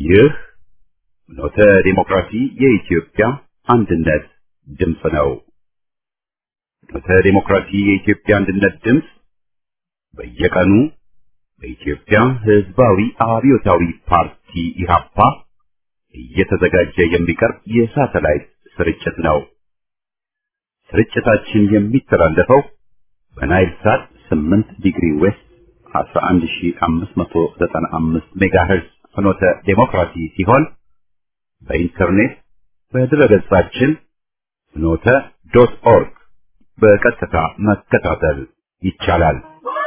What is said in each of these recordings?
ይህ ኖተ ዲሞክራሲ የኢትዮጵያ አንድነት ድምፅ ነው። ኖተ ዲሞክራሲ የኢትዮጵያ አንድነት ድምፅ በየቀኑ በኢትዮጵያ ሕዝባዊ አብዮታዊ ፓርቲ ኢህአፓ እየተዘጋጀ የሚቀርብ የሳተላይት ስርጭት ነው። ስርጭታችን የሚተላለፈው በናይል ሳት 8 ዲግሪ ዌስት 11595 ሜጋሄርዝ ፍኖተ ዴሞክራሲ ሲሆን በኢንተርኔት በድረገጻችን ፍኖተ ዶት ኦርግ በቀጥታ መከታተል ይቻላል።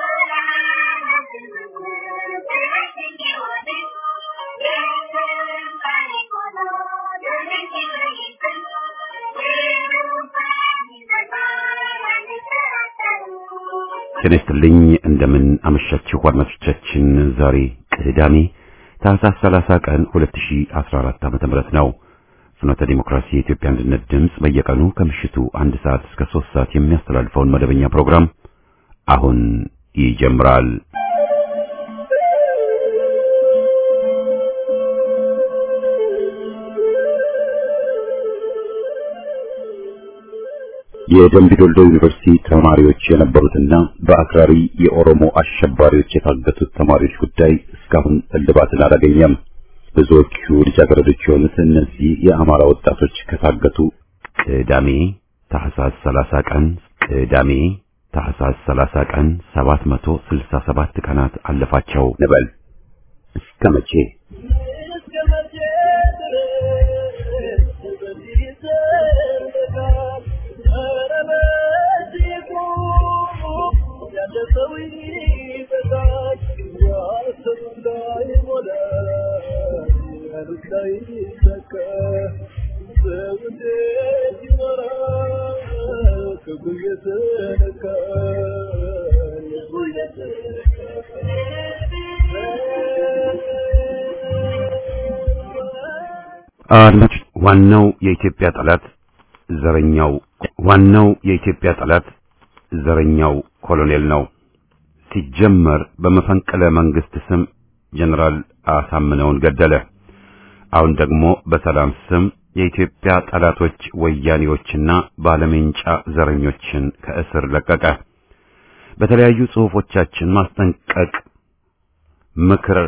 ጤና ይስጥልኝ እንደምን አመሻችሁ አድማጮቻችን። ዛሬ ቅዳሜ ታህሳስ 30 ቀን 2014 ዓመተ ምህረት ነው። ፍኖተ ዲሞክራሲ የኢትዮጵያ አንድነት ድምፅ በየቀኑ ከምሽቱ አንድ ሰዓት እስከ 3 ሰዓት የሚያስተላልፈውን መደበኛ ፕሮግራም አሁን ይጀምራል። የደምቢ ዶልዶ ዩኒቨርሲቲ ተማሪዎች የነበሩትና በአክራሪ የኦሮሞ አሸባሪዎች የታገቱት ተማሪዎች ጉዳይ እስካሁን እልባትን አላገኘም። ብዙዎቹ ልጃገረዶች የሆኑት እነዚህ የአማራ ወጣቶች ከታገቱ ቅዳሜ ታህሳስ 30 ቀን ቅዳሜ ታህሳስ 30 ቀን 767 ቀናት አለፋቸው ንበል እስከ መቼ? አድማጭ ዋናው የኢትዮጵያ ጠላት ዘረኛው ዋናው የኢትዮጵያ ጠላት ዘረኛው ኮሎኔል ነው። ሲጀመር በመፈንቅለ መንግስት ስም ጀነራል አሳምነውን ገደለ። አሁን ደግሞ በሰላም ስም የኢትዮጵያ ጠላቶች ወያኔዎችና ባለሜንጫ ዘረኞችን ከእስር ለቀቀ። በተለያዩ ጽሑፎቻችን ማስጠንቀቅ ምክር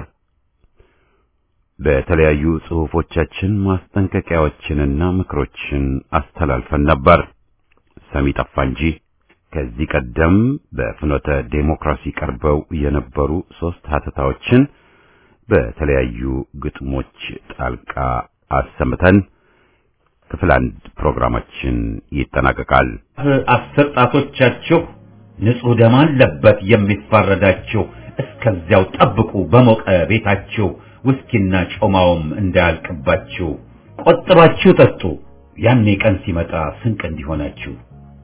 በተለያዩ ጽሑፎቻችን ማስጠንቀቂያዎችንና ምክሮችን አስተላልፈን ነበር። ሰሚ ጠፋ እንጂ ከዚህ ቀደም በፍኖተ ዴሞክራሲ ቀርበው የነበሩ ሶስት ሀተታዎችን በተለያዩ ግጥሞች ጣልቃ አሰምተን ክፍል አንድ ፕሮግራማችን ይጠናቀቃል። አስር ጣቶቻችሁ ንጹሕ ደም አለበት የሚፋረዳችሁ፣ እስከዚያው ጠብቁ በሞቀ ቤታችሁ ውስኪና ጮማውም እንዳያልቅባችሁ ቆጥባችሁ ጠጡ፣ ያኔ ቀን ሲመጣ ስንቅ እንዲሆናችሁ።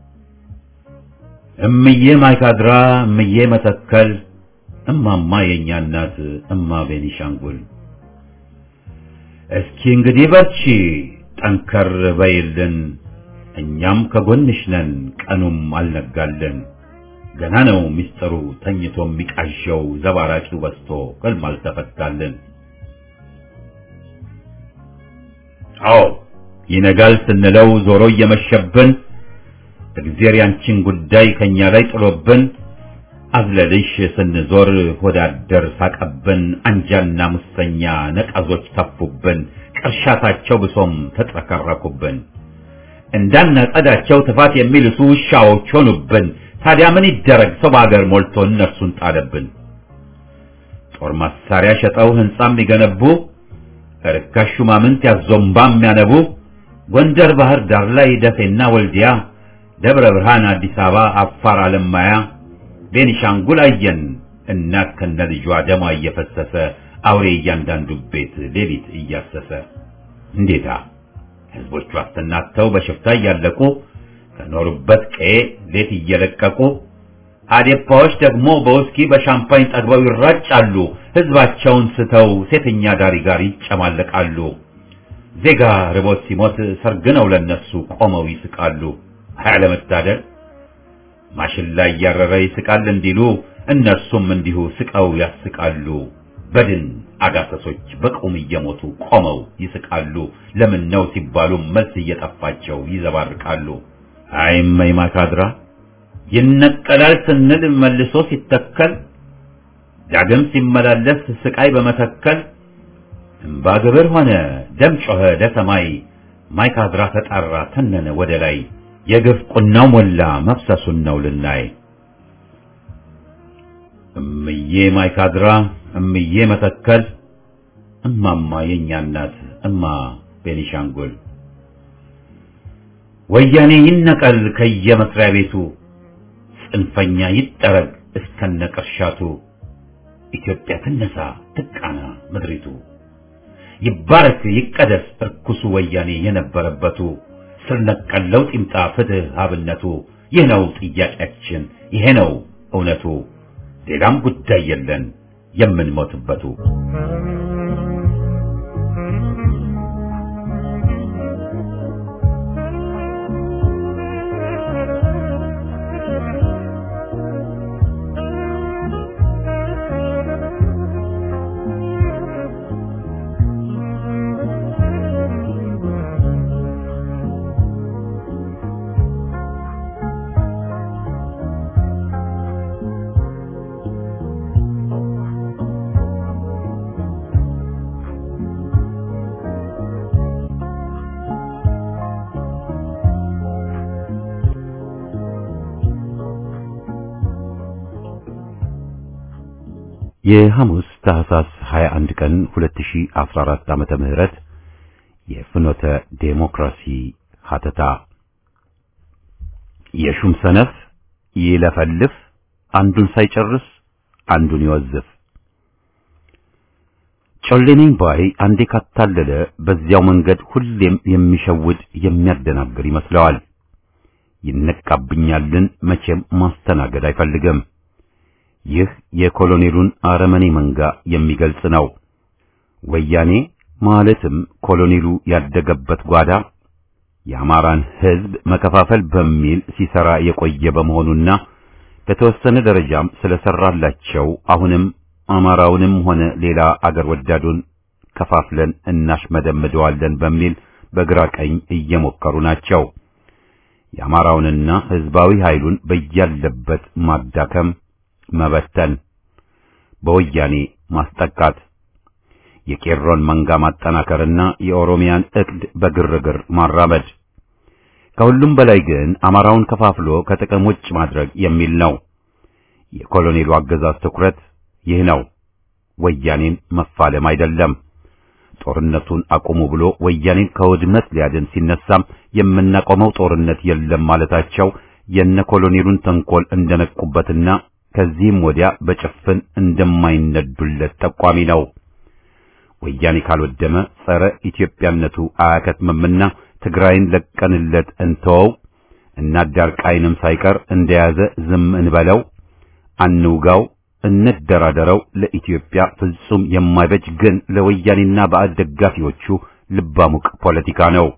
እምዬ ማይካድራ፣ እምዬ መተከል፣ እማማ የእኛ እናት፣ እማ ቤኒሻንጉል፣ እስኪ እንግዲህ በርቺ ጠንከር በይልን፣ እኛም ከጎንሽ ነን፣ ቀኑም አልነጋልን። ገና ነው ሚስጥሩ ተኝቶ የሚቃዠው ዘባራቂው በስቶ ሕልም አልተፈታልን። አዎ ይነጋል ስንለው ዞሮ እየመሸብን እግዜር ያንቺን ጉዳይ ከኛ ላይ ጥሎብን አዝለልሽ ስንዞር ሆዳደር ሳቀብን አንጃና ሙሰኛ ነቀዞች ተፉብን ቅርሻታቸው ብሶም ተጥረከረኩብን እንዳናጸዳቸው ትፋት የሚልሱ ውሻዎች ሆኑብን። ታዲያ ምን ይደረግ ሰው በአገር ሞልቶ እነርሱን ጣለብን። ጦር መሳሪያ ሸጠው ህንጻ የሚገነቡ ርካሽ ሹማምንት ያዞምባ የሚያነቡ ጎንደር ባህር ዳር ላይ ደሴና ወልዲያ ደብረ ብርሃን አዲስ አበባ አፋር አለማያ ቤኒሻንጉል አየን እናት ከነ ልጇ ደሟ እየፈሰሰ አውሬ እያንዳንዱ ቤት ሌሊት እያሰሰ እንዴታ ህዝቦቹ አስተናተው በሽፍታ እያለቁ ከኖሩበት ቀዬ ሌት እየለቀቁ አዴፓዎች ደግሞ በውስኪ በሻምፓኝ ጠግበው ይራጫሉ። ህዝባቸውን ስተው ሴተኛ ዳሪ ጋር ይጨማለቃሉ። ዜጋ ርቦት ሲሞት ሰርግ ነው ለነሱ ቆመው ይስቃሉ። አለመታደል ማሽላ እያረረ ይስቃል እንዲሉ እነርሱም እንዲሁ ስቀው ያስቃሉ። በድን አጋሰሶች በቁም እየሞቱ ቆመው ይስቃሉ። ለምን ነው ሲባሉ መልስ እየጠፋቸው ይዘባርቃሉ። አይመይ ማካድራ ይነቀላል ስንል መልሶ ሲተከል ዳግም ሲመላለስ ስቃይ በመተከል እምባ ግብር ሆነ ደም ጮኸ ለሰማይ ማይካድራ ተጣራ ተነነ ወደ ላይ የግፍ ቁናው ሞላ መፍሰሱን ነው ልናይ እምዬ ማይካድራ እምዬ መተከል እማማ የኛ እናት እማ ቤኒሻንጉል ወያኔ ይነቀል ከየመስሪያ ቤቱ ጽንፈኛ ይጠረግ እስከነ ቅርሻቱ ኢትዮጵያ ትነሳ ትቃና ምድሪቱ ይባረክ ይቀደስ እርኩሱ ወያኔ የነበረበቱ ስር ነቀል ለውጥ ይምጣ ፍትህ አብነቱ ይህ ነው ጥያቄያችን ይሄ ነው እውነቱ ሌላም ጉዳይ የለን የምንሞትበቱ የሐሙስ ታህሳስ 21 ቀን 2014 ዓመተ ምህረት የፍኖተ ዴሞክራሲ ሀተታ የሹም ሰነፍ ይለፈልፍ አንዱን ሳይጨርስ አንዱን ይወዝፍ ጮሌ ነኝ ባይ አንዴ ካታለለ በዚያው መንገድ ሁሌም የሚሸውድ የሚያደናግር ይመስለዋል። ይነቃብኛልን መቼም ማስተናገድ አይፈልግም። ይህ የኮሎኔሉን አረመኔ መንጋ የሚገልጽ ነው። ወያኔ ማለትም ኮሎኔሉ ያደገበት ጓዳ የአማራን ሕዝብ መከፋፈል በሚል ሲሰራ የቆየ በመሆኑና በተወሰነ ደረጃም ስለሰራላቸው አሁንም አማራውንም ሆነ ሌላ አገር ወዳዱን ከፋፍለን እናሽመደምደዋለን በሚል በግራ ቀኝ እየሞከሩ ናቸው። የአማራውንና ሕዝባዊ ኃይሉን በያለበት ማዳከም መበተን፣ በወያኔ ማስጠቃት፣ የቄሮን መንጋ ማጠናከርና የኦሮሚያን ዕቅድ በግርግር ማራመድ፣ ከሁሉም በላይ ግን አማራውን ከፋፍሎ ከጥቅም ውጭ ማድረግ የሚል ነው። የኮሎኔሉ አገዛዝ ትኩረት ይህ ነው። ወያኔን መፋለም አይደለም። ጦርነቱን አቁሙ ብሎ ወያኔን ከውድመት ሊያድን ሲነሳም የምናቆመው ጦርነት የለም ማለታቸው የነ ኮሎኔሉን ተንኮል እንደነቁበትና ከዚህም ወዲያ በጭፍን እንደማይነዱለት ጠቋሚ ነው። ወያኔ ካልወደመ ጸረ ኢትዮጵያነቱ አያከትምምና ትግራይን ለቀንለት እንተወው እና ዳርቃይንም ሳይቀር እንደያዘ ዝም እንበለው፣ አንውጋው፣ እንደራደረው ለኢትዮጵያ ፍጹም የማይበጅ ግን ለወያኔና ባዕድ ደጋፊዎቹ ልባሙቅ ፖለቲካ ነው።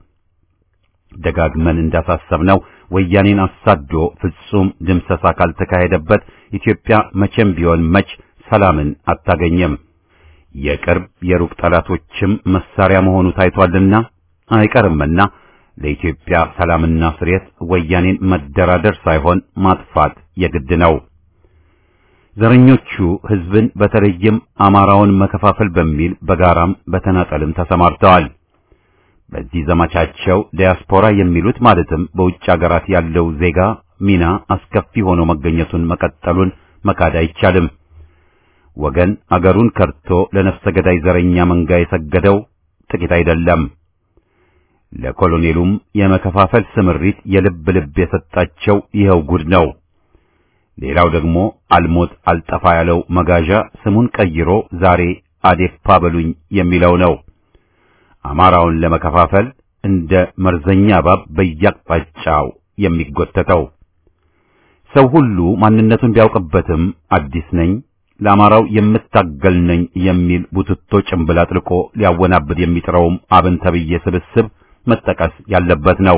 ደጋግመን እንዳሳሰብነው ወያኔን አሳዶ ፍጹም ድምሰሳ ካልተካሄደበት ኢትዮጵያ መቼም ቢሆን መች ሰላምን አታገኘም። የቅርብ የሩቅ ጠላቶችም መሳሪያ መሆኑ ታይቷልና አይቀርምና ለኢትዮጵያ ሰላምና ስሬት ወያኔን መደራደር ሳይሆን ማጥፋት የግድ ነው። ዘረኞቹ ሕዝብን በተለይም አማራውን መከፋፈል በሚል በጋራም በተናጠልም ተሰማርተዋል። በዚህ ዘመቻቸው ዲያስፖራ የሚሉት ማለትም በውጭ አገራት ያለው ዜጋ ሚና አስከፊ ሆኖ መገኘቱን መቀጠሉን መካድ አይቻልም። ወገን አገሩን ከርቶ ለነፍሰ ገዳይ ዘረኛ መንጋ የሰገደው ጥቂት አይደለም። ለኮሎኔሉም የመከፋፈል ስምሪት የልብ ልብ የሰጣቸው ይኸው ጉድ ነው። ሌላው ደግሞ አልሞት አልጠፋ ያለው መጋዣ ስሙን ቀይሮ ዛሬ አዴፓ በሉኝ የሚለው ነው። አማራውን ለመከፋፈል እንደ መርዘኛ እባብ በየአቅጣጫው የሚጎተተው ሰው ሁሉ ማንነቱን ቢያውቅበትም አዲስ ነኝ ለአማራው የምታገል ነኝ የሚል ቡትቶ ጭንብል አጥልቆ ሊያወናብድ የሚጥረውም አብን ተብዬ ስብስብ መጠቀስ ያለበት ነው።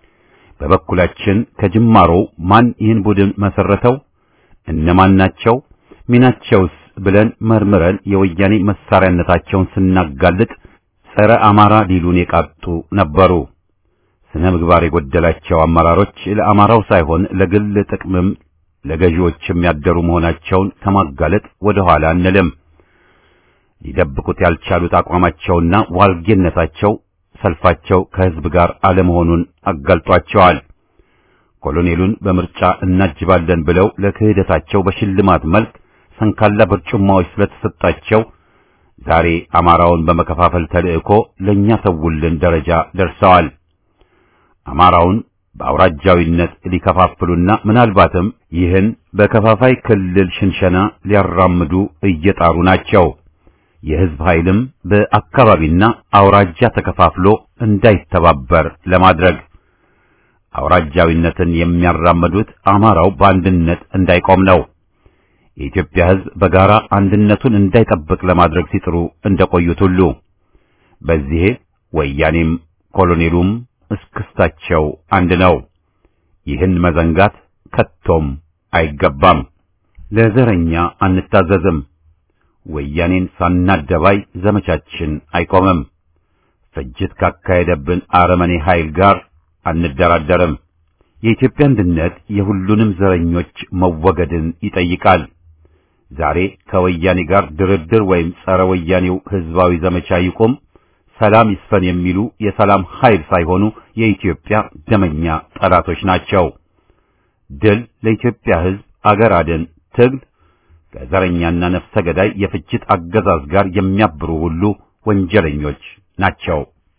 በበኩላችን ከጅማሮው ማን ይህን ቡድን መሰረተው? እነማን ናቸው? ሚናቸውስ ብለን መርምረን የወያኔ መሳሪያነታቸውን ስናጋልጥ ጸረ አማራ ሊሉን የቃጡ ነበሩ። ስነ ምግባር የጎደላቸው አመራሮች ለአማራው ሳይሆን ለግል ጥቅምም ለገዢዎችም ያደሩ መሆናቸውን ከማጋለጥ ወደ ኋላ አንልም። ሊደብቁት ያልቻሉት አቋማቸውና ዋልጌነታቸው ሰልፋቸው ከህዝብ ጋር አለመሆኑን አጋልጧቸዋል። ኮሎኔሉን በምርጫ እናጅባለን ብለው ለክህደታቸው በሽልማት መልክ ሰንካላ በርጩማዎች ስለተሰጣቸው ዛሬ አማራውን በመከፋፈል ተልእኮ ለኛ ተውልን ደረጃ ደርሰዋል። አማራውን በአውራጃዊነት ሊከፋፍሉና ምናልባትም ይህን በከፋፋይ ክልል ሽንሸና ሊያራምዱ እየጣሩ ናቸው። የህዝብ ኃይልም በአካባቢና አውራጃ ተከፋፍሎ እንዳይተባበር ለማድረግ አውራጃዊነትን የሚያራምዱት አማራው በአንድነት እንዳይቆም ነው። የኢትዮጵያ ህዝብ በጋራ አንድነቱን እንዳይጠብቅ ለማድረግ ሲጥሩ እንደቆዩት ሁሉ በዚህ ወያኔም ኮሎኔሉም እስክስታቸው አንድ ነው። ይህን መዘንጋት ከቶም አይገባም። ለዘረኛ አንታዘዝም። ወያኔን ሳናደባይ ዘመቻችን አይቆምም። ፍጅት ካካሄደብን አረመኔ ኃይል ጋር አንደራደርም። የኢትዮጵያ አንድነት የሁሉንም ዘረኞች መወገድን ይጠይቃል። ዛሬ ከወያኔ ጋር ድርድር ወይም ጸረ ወያኔው ህዝባዊ ዘመቻ ይቁም፣ ሰላም ይስፈን የሚሉ የሰላም ኃይል ሳይሆኑ የኢትዮጵያ ደመኛ ጠላቶች ናቸው። ድል ለኢትዮጵያ ህዝብ፣ አገር አድን ትግል ከዘረኛና ነፍሰ ገዳይ የፍጅት አገዛዝ ጋር የሚያብሩ ሁሉ ወንጀለኞች ናቸው።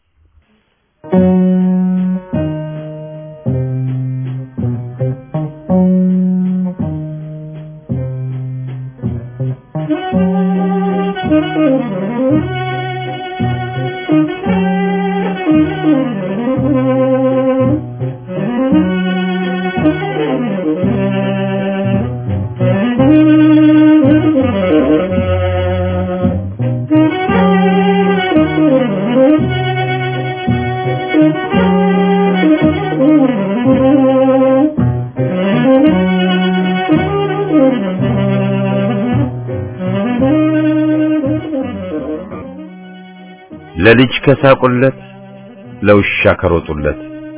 ለልጅ ከሳቁለት ለውሻ ከሮጡለት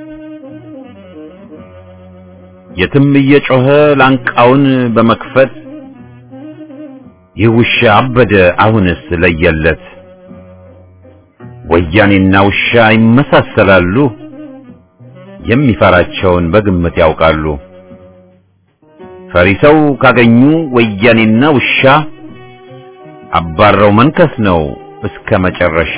የትም እየጮኸ ላንቃውን በመክፈት ይህ ውሻ አበደ አሁንስ ለየለት። ወያኔና ውሻ ይመሳሰላሉ፣ የሚፈራቸውን በግምት ያውቃሉ። ፈሪ ሰው ካገኙ ወያኔና ውሻ አባረው መንከስ ነው እስከ መጨረሻ።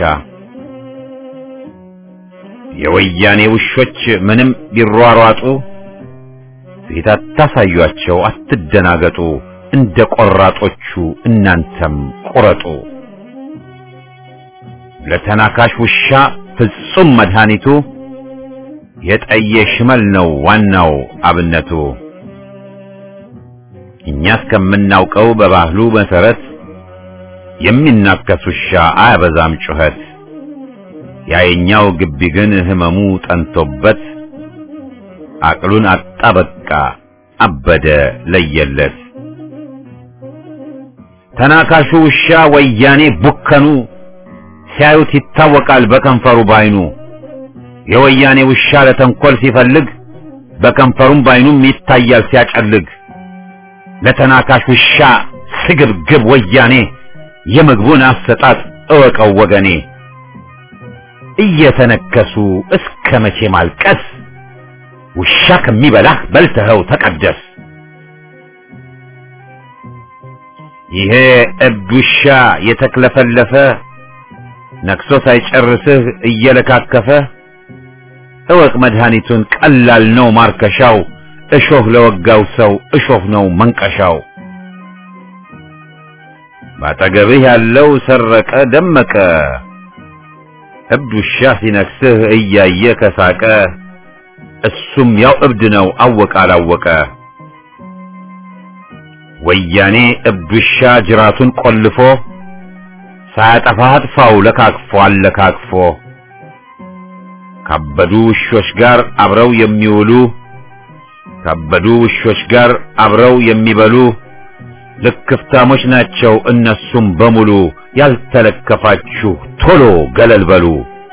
የወያኔ ውሾች ምንም ቢሯሯጡ ፊት አታሳዩአቸው፣ አትደናገጡ። እንደ ቆራጦቹ እናንተም ቁረጡ። ለተናካሽ ውሻ ፍጹም መድኃኒቱ የጠየ ሽመል ነው ዋናው አብነቱ። እኛ እስከምናውቀው በባህሉ መሰረት የሚናከስ ውሻ አያበዛም ጩኸት። ያየኛው ግቢ ግን ህመሙ ጠንቶበት አቅሉን አጣ በቃ አበደ ለየለት። ተናካሹ ውሻ ወያኔ ቡከኑ ሲያዩት ይታወቃል በከንፈሩ ባይኑ። የወያኔ ውሻ ለተንኮል ሲፈልግ በከንፈሩም ባይኑም ይታያል ሲያጨልግ። ለተናካሽ ውሻ ስግብግብ ወያኔ የምግቡን አሰጣጥ እወቀው ወገኔ። እየተነከሱ እስከ መቼ ማልቀስ? ውሻ ከሚበላህ በልተኸው ተቀደስ። ይሄ እብድ ውሻ የተክለፈለፈ ነክሶ ሳይጨርስህ እየለካከፈ እወቅ መድኃኒቱን ቀላል ነው ማርከሻው። እሾህ ለወጋው ሰው እሾህ ነው መንቀሻው። ባጠገብህ ያለው ሰረቀ ደመቀ እብድ ውሻ ሲነክስህ እያየ ከሳቀ እሱም ያው እብድ ነው አወቀ አላወቀ። ወያኔ እብድ ውሻ ጅራቱን ቆልፎ ሳያጠፋ አጥፋው ለካክፎ አለካክፎ ካበዱ ውሾች ጋር አብረው የሚውሉ ካበዱ ውሾች ጋር አብረው የሚበሉ ልክፍታሞች ናቸው እነሱም በሙሉ ያልተለከፋችሁ ቶሎ ገለል በሉ።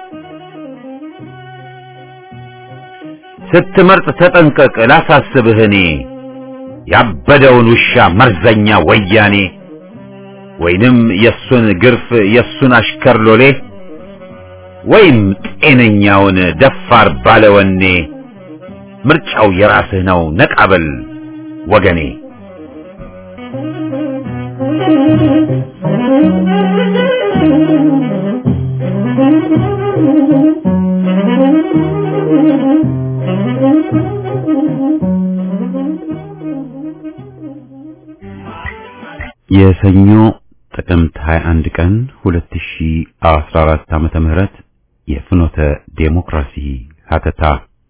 ስትመርጥ ተጠንቀቅ ላሳስብህ እኔ ያበደውን ውሻ መርዘኛ ወያኔ ወይንም የሱን ግርፍ የሱን አሽከር ሎሌ ወይም ጤነኛውን ደፋር ባለወኔ ምርጫው የራስህ ነው ነቃበል ወገኔ። የሰኞ ጥቅምት 21 ቀን 2014 ዓመተ ምህረት የፍኖተ ዴሞክራሲ ሀተታ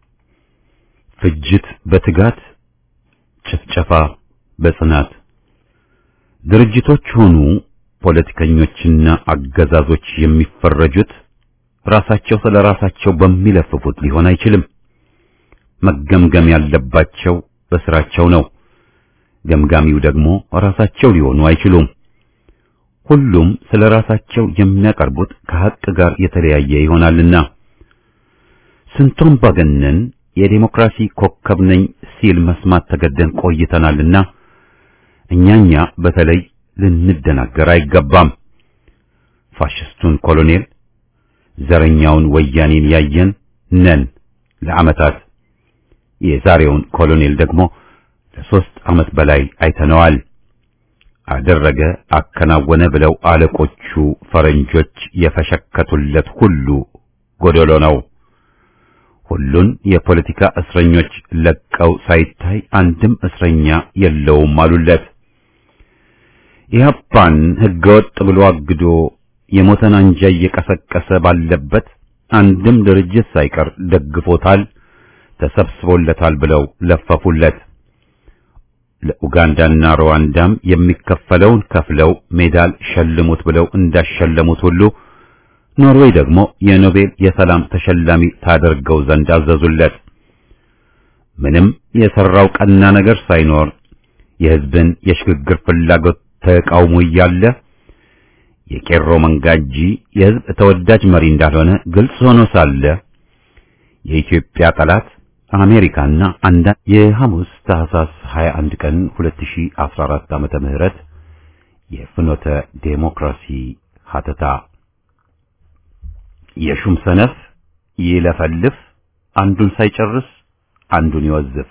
ፍጅት በትጋት ጭፍጨፋ በጽናት ድርጅቶች ሆኑ ፖለቲከኞችና አገዛዞች የሚፈረጁት ራሳቸው ስለ ራሳቸው በሚለፍፉት ሊሆን አይችልም። መገምገም ያለባቸው በስራቸው ነው። ገምጋሚው ደግሞ ራሳቸው ሊሆኑ አይችሉም። ሁሉም ስለ ራሳቸው የሚያቀርቡት ከሐቅ ጋር የተለያየ ይሆናልና ስንቱም አምባገነን የዴሞክራሲ ኮከብ ነኝ ሲል መስማት ተገደን ቆይተናልና እኛኛ በተለይ ልንደናገር አይገባም። ፋሽስቱን ኮሎኔል ዘረኛውን ወያኔን ያየን ነን ለዓመታት። የዛሬውን ኮሎኔል ደግሞ ለሶስት ዓመት በላይ አይተነዋል። አደረገ አከናወነ ብለው አለቆቹ ፈረንጆች የፈሸከቱለት ሁሉ ጎደሎ ነው። ሁሉን የፖለቲካ እስረኞች ለቀው ሳይታይ አንድም እስረኛ የለውም አሉለት። ኢህአፓን ህገወጥ ብሎ አግዶ የሞተን አንጃ እየቀሰቀሰ ባለበት አንድም ድርጅት ሳይቀር ደግፎታል፣ ተሰብስቦለታል ብለው ለፈፉለት። ለኡጋንዳና ሩዋንዳም የሚከፈለውን ከፍለው ሜዳል ሸልሙት ብለው እንዳሸለሙት ሁሉ ኖርዌይ ደግሞ የኖቤል የሰላም ተሸላሚ ታደርገው ዘንድ አዘዙለት። ምንም የሰራው ቀና ነገር ሳይኖር የህዝብን የሽግግር ፍላጎት ተቃውሞ እያለ የቄሮ መንጋ እንጂ የህዝብ ተወዳጅ መሪ እንዳልሆነ ግልጽ ሆኖ ሳለ የኢትዮጵያ ጠላት አሜሪካና አንዳንድ የሐሙስ ታህሳስ 21 ቀን 2014 ዓመተ ምህረት የፍኖተ ዴሞክራሲ ሀተታ የሹም ሰነፍ ይለፈልፍ አንዱን ሳይጨርስ አንዱን ይወዝፍ።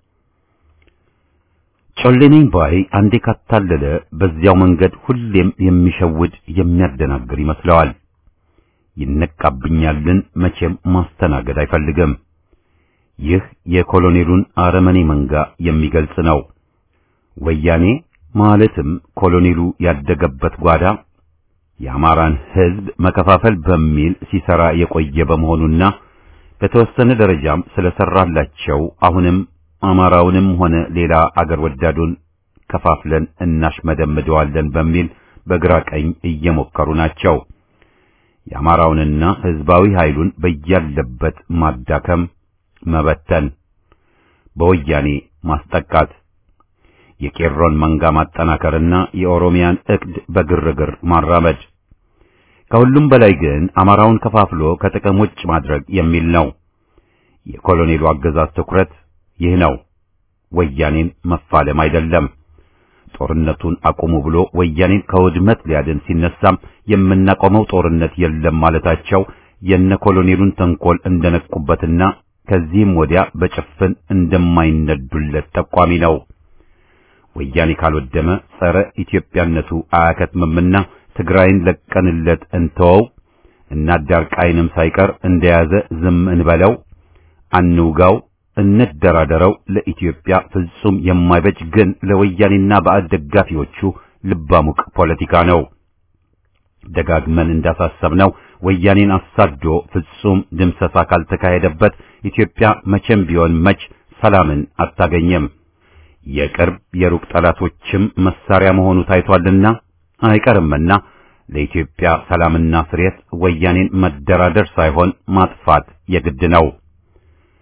ጮሌ ነኝ ባይ አንዴ ካታለለ በዚያው መንገድ ሁሌም የሚሸውድ የሚያደናግር ይመስለዋል። ይነቃብኛልን መቼም ማስተናገድ አይፈልግም። ይህ የኮሎኔሉን አረመኔ መንጋ የሚገልጽ ነው። ወያኔ ማለትም ኮሎኔሉ ያደገበት ጓዳ የአማራን ሕዝብ መከፋፈል በሚል ሲሰራ የቆየ በመሆኑና በተወሰነ ደረጃም ስለሰራላቸው አሁንም አማራውንም ሆነ ሌላ አገር ወዳዱን ከፋፍለን እናሽመደምደዋለን በሚል በግራ ቀኝ እየሞከሩ ናቸው። የአማራውንና ሕዝባዊ ኃይሉን በያለበት ማዳከም፣ መበተን፣ በወያኔ ማስጠቃት፣ የቄሮን መንጋ ማጠናከርና የኦሮሚያን ዕቅድ በግርግር ማራመድ ከሁሉም በላይ ግን አማራውን ከፋፍሎ ከጥቅም ውጭ ማድረግ የሚል ነው። የኮሎኔሉ አገዛዝ ትኩረት ይህ ነው። ወያኔን መፋለም አይደለም። ጦርነቱን አቁሙ ብሎ ወያኔን ከውድመት ሊያድን ሲነሳም የምናቆመው ጦርነት የለም ማለታቸው የነ ኮሎኔሉን ተንኮል እንደነቁበትና ከዚህም ወዲያ በጭፍን እንደማይነዱለት ጠቋሚ ነው። ወያኔ ካልወደመ ጸረ ኢትዮጵያነቱ አያከትምምና ትግራይን ለቀንለት እንተወው እና ዳርቃይንም ሳይቀር እንደያዘ ዝም እንበለው፣ አንውጋው፣ እንደራደረው ለኢትዮጵያ ፍጹም የማይበጅ ግን ለወያኔና ባዕድ ደጋፊዎቹ ልባሙቅ ፖለቲካ ነው። ደጋግመን እንዳሳሰብነው ወያኔን አሳዶ ፍጹም ድምሰሳ ካልተካሄደበት ኢትዮጵያ መቼም ቢሆን መች ሰላምን አታገኘም። የቅርብ የሩቅ ጠላቶችም መሳሪያ መሆኑ ታይቷልና አይቀርምና ለኢትዮጵያ ሰላምና ስሬት ወያኔን መደራደር ሳይሆን ማጥፋት የግድ ነው።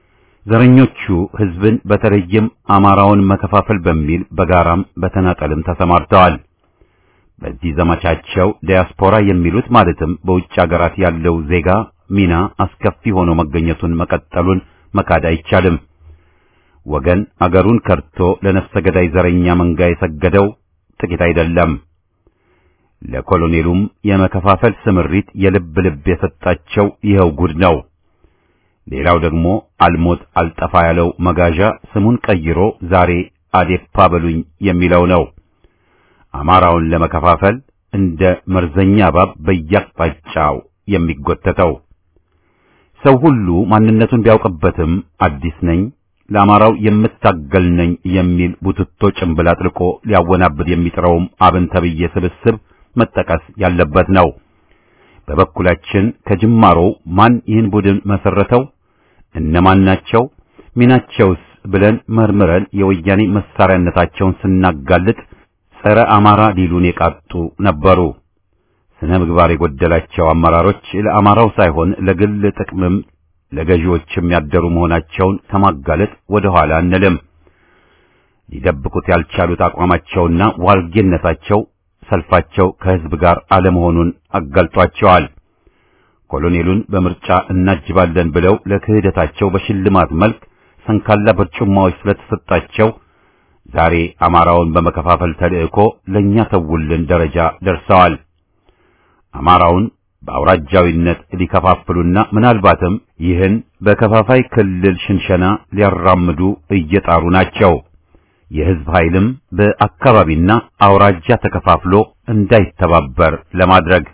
ዘረኞቹ ህዝብን በተለይም አማራውን መከፋፈል በሚል በጋራም በተናጠልም ተሰማርተዋል። በዚህ ዘመቻቸው ዲያስፖራ የሚሉት ማለትም በውጭ አገራት ያለው ዜጋ ሚና አስከፊ ሆኖ መገኘቱን መቀጠሉን መካድ አይቻልም። ወገን አገሩን ከርቶ ለነፍሰ ገዳይ ዘረኛ መንጋ የሰገደው ጥቂት አይደለም። ለኮሎኔሉም የመከፋፈል ስምሪት የልብ ልብ የሰጣቸው ይኸው ጉድ ነው። ሌላው ደግሞ አልሞት አልጠፋ ያለው መጋዣ ስሙን ቀይሮ ዛሬ አዴፓ በሉኝ የሚለው ነው። አማራውን ለመከፋፈል እንደ መርዘኛ እባብ በየአቅጣጫው የሚጎተተው ሰው ሁሉ ማንነቱን ቢያውቅበትም አዲስ ነኝ ለአማራው የምታገል ነኝ የሚል ቡትቶ ጭንብል አጥልቆ ሊያወናብድ የሚጥረውም አብን ተብዬ ስብስብ መጠቀስ ያለበት ነው። በበኩላችን ከጅማሮው ማን ይህን ቡድን መሰረተው፣ እነማን ናቸው፣ ሚናቸውስ ብለን መርምረን የወያኔ መሳሪያነታቸውን ስናጋልጥ ጸረ አማራ ሊሉን የቃጡ ነበሩ። ስነ ምግባር የጎደላቸው አመራሮች ለአማራው ሳይሆን ለግል ጥቅምም ለገዢዎችም ያደሩ መሆናቸውን ከማጋለጥ ወደ ኋላ አንልም። ሊደብቁት ያልቻሉት አቋማቸውና ዋልጌነታቸው ሰልፋቸው ከህዝብ ጋር አለመሆኑን አጋልጧቸዋል። ኮሎኔሉን በምርጫ እናጅባለን ብለው ለክህደታቸው በሽልማት መልክ ሰንካላ በርጩማዎች ስለተሰጣቸው ዛሬ አማራውን በመከፋፈል ተልእኮ ለኛ ተውልን ደረጃ ደርሰዋል። አማራውን በአውራጃዊነት ሊከፋፍሉና ምናልባትም ይህን በከፋፋይ ክልል ሽንሸና ሊያራምዱ እየጣሩ ናቸው። የህዝብ ኃይልም በአካባቢና አውራጃ ተከፋፍሎ እንዳይተባበር ለማድረግ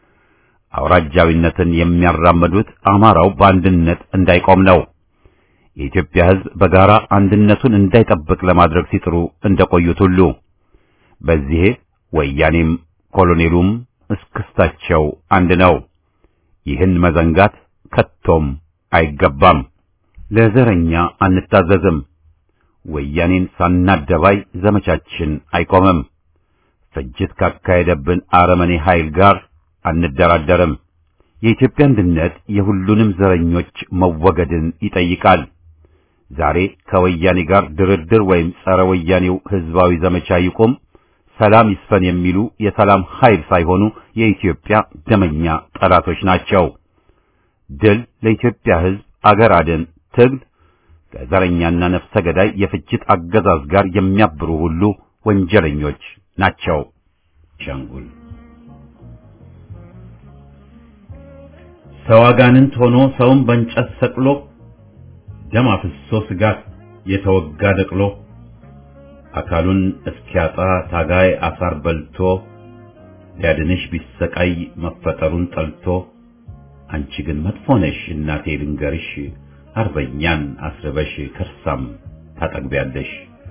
አውራጃዊነትን የሚያራምዱት አማራው በአንድነት እንዳይቆም ነው። የኢትዮጵያ ህዝብ በጋራ አንድነቱን እንዳይጠብቅ ለማድረግ ሲጥሩ እንደቆዩት ሁሉ በዚህ ወያኔም ኮሎኔሉም እስክስታቸው አንድ ነው። ይህን መዘንጋት ከቶም አይገባም። ለዘረኛ አንታዘዝም። ወያኔን ሳናደባይ ዘመቻችን አይቆምም። ፍጅት ካካሄደብን አረመኔ ኃይል ጋር አንደራደርም። የኢትዮጵያ አንድነት የሁሉንም ዘረኞች መወገድን ይጠይቃል። ዛሬ ከወያኔ ጋር ድርድር ወይም ጸረ ወያኔው ህዝባዊ ዘመቻ ይቁም፣ ሰላም ይስፈን የሚሉ የሰላም ኃይል ሳይሆኑ የኢትዮጵያ ደመኛ ጠላቶች ናቸው። ድል ለኢትዮጵያ ህዝብ፣ አገር አድን ትግል ከዘረኛና ነፍሰ ገዳይ የፍጅት አገዛዝ ጋር የሚያብሩ ሁሉ ወንጀለኞች ናቸው። ሸንጉል ሰው አጋንንት ሆኖ ሰውን በእንጨት ሰቅሎ ደም አፍሶ ስጋት የተወጋ ደቅሎ አካሉን እስኪያጣ ታጋይ አሳር በልቶ ሊያድንሽ ቢሰቃይ መፈጠሩን ጠልቶ አንቺ ግን መጥፎ ነሽ እናቴ ልንገርሽ አርበኛን አስርበሽ ከርሳም ታጠግቢያለሽ።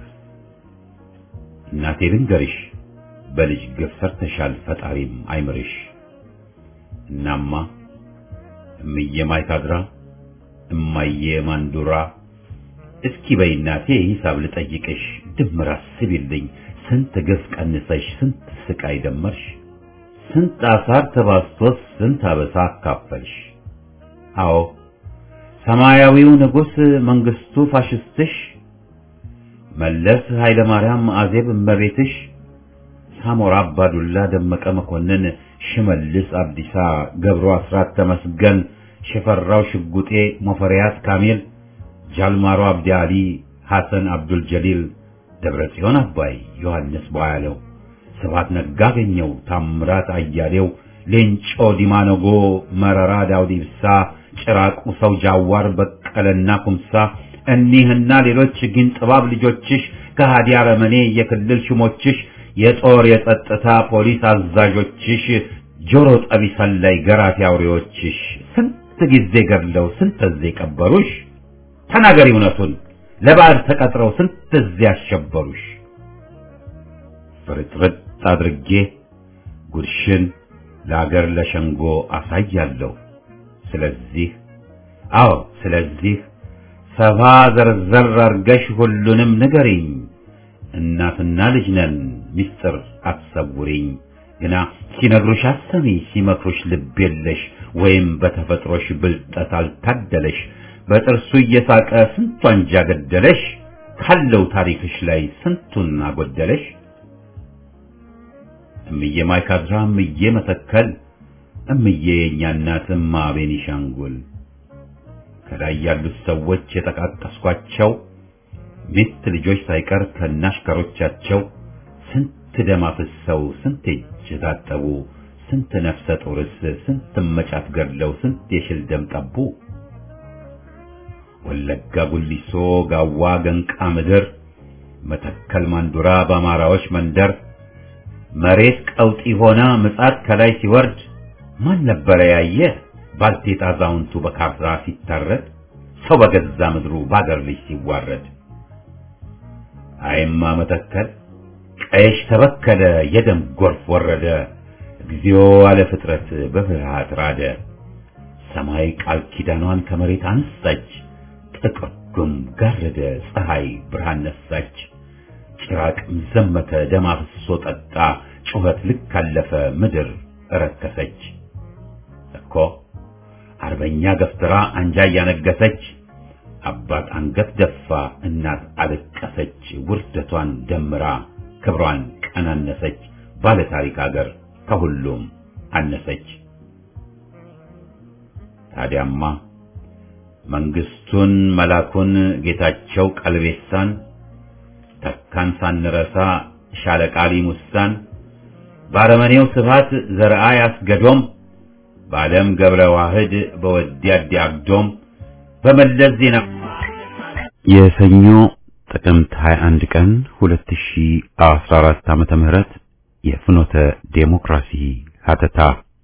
እናቴ ልንገርሽ በልጅ ግፍ ሰርተሻል ፈጣሪም አይምርሽ። እናማ እምዬ ማይካድራ እማዬ ማንዱራ እስኪ በይ እናቴ ሂሳብ ልጠይቅሽ ድምር አስቢልኝ ስንት ግፍ ቀንሰሽ ስንት ስቃይ ደመርሽ ስንት አሳር ተባስቶስ ስንት አበሳ አካፈልሽ። አዎ ሰማያዊው ንጉሥ መንግስቱ ፋሽስትሽ መለስ ኃይለ ማርያም አዜብ እመቤትሽ ሳሞራ አባዱላ ደመቀ መኮንን ሽመልስ አብዲሳ ገብሩ አስራት ተመስገን ሽፈራው ሽጉጤ ሞፈሪያት ካሚል ጃልማሮ አብዲ አሊ ሐሰን አብዱል ጀሊል ደብረ ጽዮን አባይ ዮሐንስ ቧያለው ስብሐት ነጋ አገኘው ታምራት አያሌው ሌንጮ ዲማነጎ መረራ ዳውድ ኢብሳ ጭራቁ ሰው ጃዋር በቀለና ኩምሳ እኒህና ሌሎች ግን ጥባብ ልጆችሽ ከሃዲ አረመኔ የክልል ሹሞችሽ የጦር የጸጥታ ፖሊስ አዛዦችሽ ጆሮ ጠቢ ሰላይ ገራፊ አውሬዎችሽ ስንት ጊዜ ገድለው ስንት ጊዜ ቀበሩሽ ተናገሪ እውነቱን ለባዕድ ተቀጥረው ስንት ጊዜ አሸበሩሽ ፍርጥርጥ አድርጌ ጉድሽን ለአገር ለሸንጎ አሳያለሁ ስለዚህ አዎ ስለዚህ ሰፋ ዘርዘር አርገሽ ሁሉንም ንገሪኝ እናትና ልጅ ነን ምስጢር አትሰውሪኝ ግና ሲነግሩሽ አሰሚ ሲመክሩሽ ልብ የለሽ ወይም በተፈጥሮሽ ብልጠት አልታደለሽ በጥርሱ እየሳቀ ስንቱ አንጃ ገደለሽ ካለው ታሪክሽ ላይ ስንቱን አጎደለሽ እምዬ ማይካድራ እምዬ መተከል እምዬ የእኛ እናት እማ ቤኒሻንጉል ከላይ ያሉት ሰዎች የጠቃቀስኳቸው ሚስት ልጆች ሳይቀር ከናሽከሮቻቸው ስንት ደም አፍሰው ስንት እጅ ታጠቡ ስንት ነፍሰ ጡርስ ስንት መጫት ገድለው ስንት የሽል ደም ጠቡ ወለጋ ጉሊሶ ጋዋ ገንቃ ምድር መተከል ማንዱራ በአማራዎች መንደር መሬት ቀውጢ ሆና ምጻት ከላይ ሲወርድ ማን ነበረ ያየ ባልቴት አዛውንቱ በካርታ ሲታረድ ሰው በገዛ ምድሩ ባገር ልጅ ሲዋረድ አይማ መተከል ቀይሽ ተበከለ የደም ጎርፍ ወረደ እግዚኦ አለ ፍጥረት በፍርሃት ራደ ሰማይ ቃል ኪዳኗን ከመሬት አነሳች ጥቁር ጉም ጋረደ ፀሐይ ብርሃን ነሳች ጭራቅም ዘመተ ደም አፍስሶ ጠጣ ጩኸት ልክ አለፈ ምድር እረከሰች እኮ አርበኛ ገፍትራ አንጃ እያነገሰች አባት አንገት ደፋ እናት አለቀሰች ውርደቷን ደምራ ክብሯን ቀናነሰች ባለ ታሪክ አገር ከሁሉም አነሰች ታዲያማ መንግስቱን መላኩን ጌታቸው ቀልቤሳን ተካን ሳንረሳ ሻለቃሊ ሙሳን ባረመኔው ስብሃት ዘርአ ያስገዶም በዓለም ገብረ ዋህድ በወዲያዲ አግዶም በመለስ ዜና የሰኞ ጥቅምት 21 ቀን 2014 ዓመተ ምህረት የፍኖተ ዴሞክራሲ ሀተታ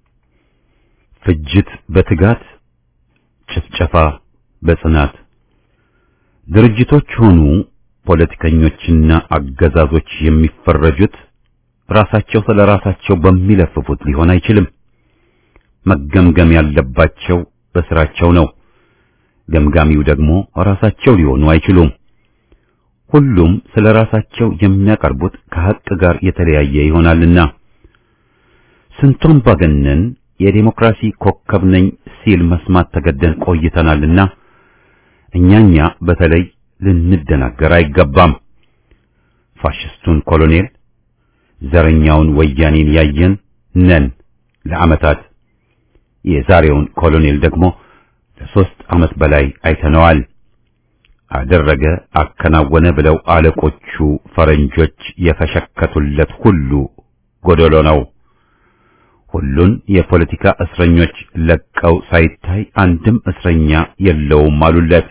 ፍጅት በትጋት ጭፍጨፋ በጽናት ድርጅቶች ሆኑ ፖለቲከኞችና አገዛዞች የሚፈረጁት ራሳቸው ስለ ራሳቸው በሚለፍፉት ሊሆን አይችልም። መገምገም ያለባቸው በስራቸው ነው። ገምጋሚው ደግሞ ራሳቸው ሊሆኑ አይችሉም። ሁሉም ስለ ራሳቸው የሚያቀርቡት ከሐቅ ጋር የተለያየ ይሆናልና ስንቱን ባገነን የዴሞክራሲ ኮከብ ነኝ ሲል መስማት ተገደን ቆይተናልና እኛኛ በተለይ ልንደናገር አይገባም። ፋሽስቱን ኮሎኔል ዘረኛውን ወያኔን ያየን ነን ለዓመታት። የዛሬውን ኮሎኔል ደግሞ ለሶስት ዓመት በላይ አይተነዋል። አደረገ፣ አከናወነ ብለው አለቆቹ ፈረንጆች የፈሸከቱለት ሁሉ ጎደሎ ነው። ሁሉን የፖለቲካ እስረኞች ለቀው ሳይታይ አንድም እስረኛ የለውም አሉለት።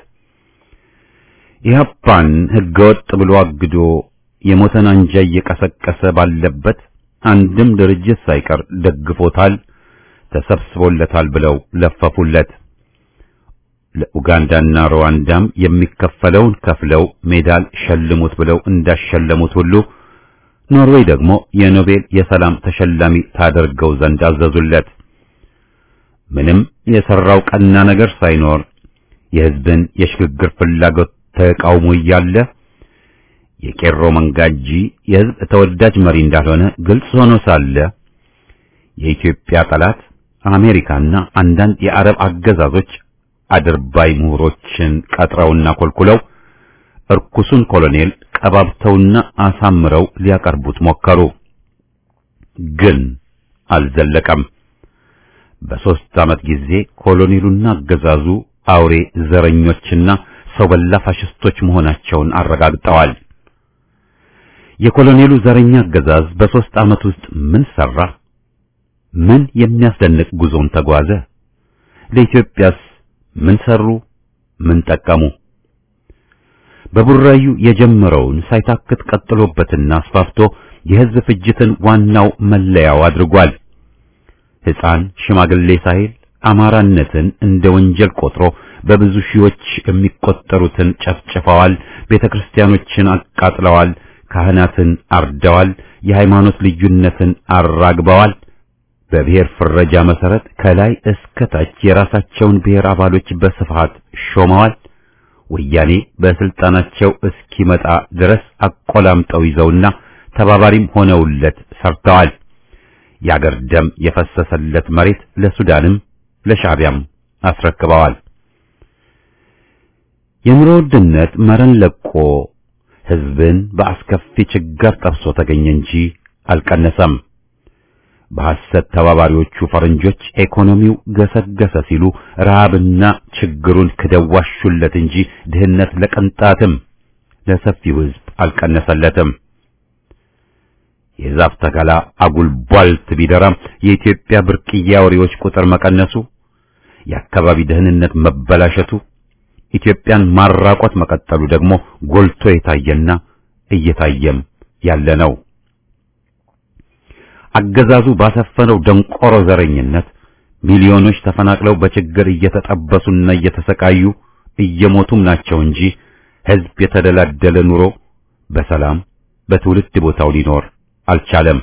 ኢህአፓን ህገወጥ ብሎ አግዶ የሞተን አንጃ እየቀሰቀሰ ባለበት አንድም ድርጅት ሳይቀር ደግፎታል፣ ተሰብስቦለታል ብለው ለፈፉለት። ለኡጋንዳና ሩዋንዳም የሚከፈለውን ከፍለው ሜዳል ሸልሙት ብለው እንዳሸለሙት ሁሉ ኖርዌይ ደግሞ የኖቤል የሰላም ተሸላሚ ታደርገው ዘንድ አዘዙለት። ምንም የሰራው ቀና ነገር ሳይኖር የህዝብን የሽግግር ፍላጎት ተቃውሞ እያለ የቄሮ መንጋጂ የህዝብ ተወዳጅ መሪ እንዳልሆነ ግልጽ ሆኖ ሳለ የኢትዮጵያ ጠላት አሜሪካና አንዳንድ የአረብ አገዛዞች አድርባይ ምሁሮችን ቀጥረውና ኮልኩለው እርኩሱን ኮሎኔል ቀባብተውና አሳምረው ሊያቀርቡት ሞከሩ። ግን አልዘለቀም። በሦስት ዓመት ጊዜ ኮሎኔሉና አገዛዙ አውሬ ዘረኞችና ሰው በላ ፋሽስቶች መሆናቸውን አረጋግጠዋል። የኮሎኔሉ ዘረኛ አገዛዝ በሦስት ዓመት ውስጥ ምን ሰራ? ምን የሚያስደንቅ ጉዞን ተጓዘ? ለኢትዮጵያስ ምን ሰሩ? ምን ጠቀሙ? በቡራዩ የጀመረውን ሳይታክት ቀጥሎበትና አስፋፍቶ የሕዝብ ፍጅትን ዋናው መለያው አድርጓል። ሕፃን ሽማግሌ ሳይል አማራነትን እንደ ወንጀል ቆጥሮ በብዙ ሺዎች የሚቆጠሩትን ጨፍጭፈዋል። ቤተክርስቲያኖችን አቃጥለዋል። ካህናትን አርደዋል። የሃይማኖት ልዩነትን አራግበዋል። በብሔር ፍረጃ መሰረት ከላይ እስከ ታች የራሳቸውን ብሔር አባሎች በስፋት ሾመዋል። ወያኔ በስልጣናቸው እስኪመጣ ድረስ አቆላምጠው ይዘውና ተባባሪም ሆነውለት ሰርተዋል። የአገር ደም የፈሰሰለት መሬት ለሱዳንም ለሻዕቢያም አስረክበዋል። የኑሮ ውድነት መረን ለቆ ሕዝብን በአስከፊ ችግር ጠብሶ ተገኘ እንጂ አልቀነሰም። በሐሰት ተባባሪዎቹ ፈረንጆች ኢኮኖሚው ገሰገሰ ሲሉ ረሃብና ችግሩን ክደዋሹለት እንጂ ድህነት ለቅንጣትም ለሰፊው ሕዝብ አልቀነሰለትም። የዛፍ ተከላ አጉል ቧልት ቢደራም የኢትዮጵያ ብርቅዬ አውሬዎች ቁጥር መቀነሱ፣ የአካባቢ ደህንነት መበላሸቱ፣ ኢትዮጵያን ማራቆት መቀጠሉ ደግሞ ጎልቶ የታየና እየታየም ያለ ነው። አገዛዙ ባሰፈነው ደንቆሮ ዘረኝነት ሚሊዮኖች ተፈናቅለው በችግር እየተጠበሱና እየተሰቃዩ እየሞቱም ናቸው እንጂ ሕዝብ የተደላደለ ኑሮ በሰላም በትውልድ ቦታው ሊኖር አልቻለም።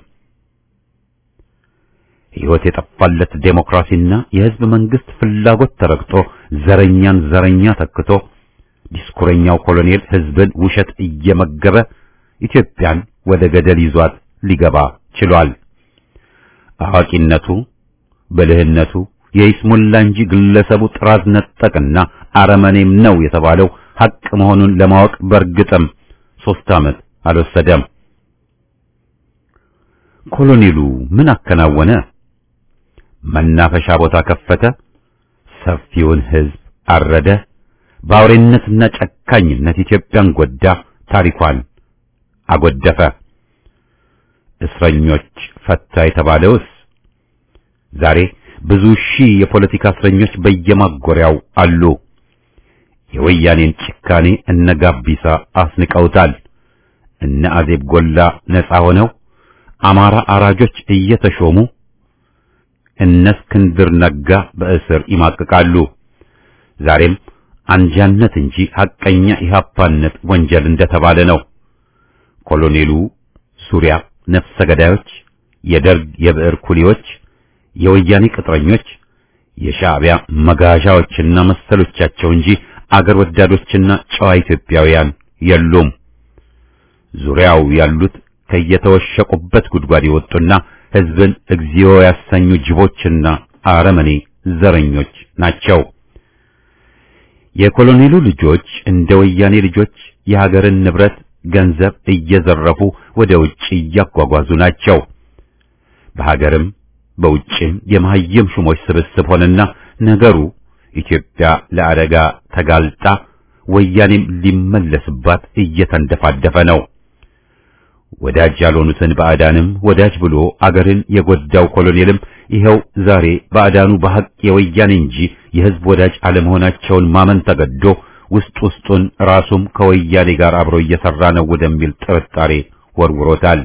ሕይወት የጠፋለት ዴሞክራሲና የሕዝብ መንግስት ፍላጎት ተረግጦ ዘረኛን ዘረኛ ተክቶ ዲስኩረኛው ኮሎኔል ሕዝብን ውሸት እየመገበ ኢትዮጵያን ወደ ገደል ይዟት ሊገባ ችሏል። አዋቂነቱ ብልህነቱ የይስሙላ እንጂ ግለሰቡ ጥራዝ ነጠቅና አረመኔም ነው የተባለው ሐቅ መሆኑን ለማወቅ በእርግጥም ሦስት ዓመት አልወሰደም። ኮሎኔሉ ምን አከናወነ? መናፈሻ ቦታ ከፈተ፣ ሰፊውን ሕዝብ አረደ፣ በአውሬነትና ጨካኝነት ኢትዮጵያን ጎዳ፣ ታሪኳን አጎደፈ። እስረኞች ፈታ የተባለውስ ዛሬ ብዙ ሺህ የፖለቲካ እስረኞች በየማጎሪያው አሉ። የወያኔን ጭካኔ እነ ጋቢሳ አስንቀውታል። እነ አዜብ ጎላ ነፃ ሆነው አማራ አራጆች እየተሾሙ እነ እስክንድር ነጋ በእስር ይማቅቃሉ። ዛሬም አንጃነት እንጂ ሐቀኛ ኢህአፓነት ወንጀል እንደተባለ ነው። ኮሎኔሉ ዙሪያ ነፍሰ ገዳዮች፣ የደርግ የብዕር ኩሊዎች፣ የወያኔ ቅጥረኞች፣ የሻዕቢያ መጋዣዎችና መሰሎቻቸው እንጂ አገር ወዳዶችና ጨዋ ኢትዮጵያውያን የሉም። ዙሪያው ያሉት ከየተወሸቁበት ጉድጓድ የወጡና ሕዝብን እግዚኦ ያሰኙ ጅቦችና አረመኔ ዘረኞች ናቸው። የኮሎኔሉ ልጆች እንደ ወያኔ ልጆች የሀገርን ንብረት ገንዘብ እየዘረፉ ወደ ውጭ እያጓጓዙ ናቸው። በሀገርም በውጭም የመሀይም ሹሞች ስብስብ ሆነና ነገሩ ኢትዮጵያ ለአደጋ ተጋልጣ ወያኔም ሊመለስባት እየተንደፋደፈ ነው። ወዳጅ ያልሆኑትን ባዕዳንም ወዳጅ ብሎ አገርን የጎዳው ኮሎኔልም ይኸው ዛሬ ባዕዳኑ በሐቅ የወያኔ እንጂ የሕዝብ ወዳጅ አለመሆናቸውን ማመን ተገዶ ውስጥ ውስጡን ራሱም ከወያኔ ጋር አብሮ እየሰራ ነው ወደሚል ጥርጣሬ ወርውሮታል።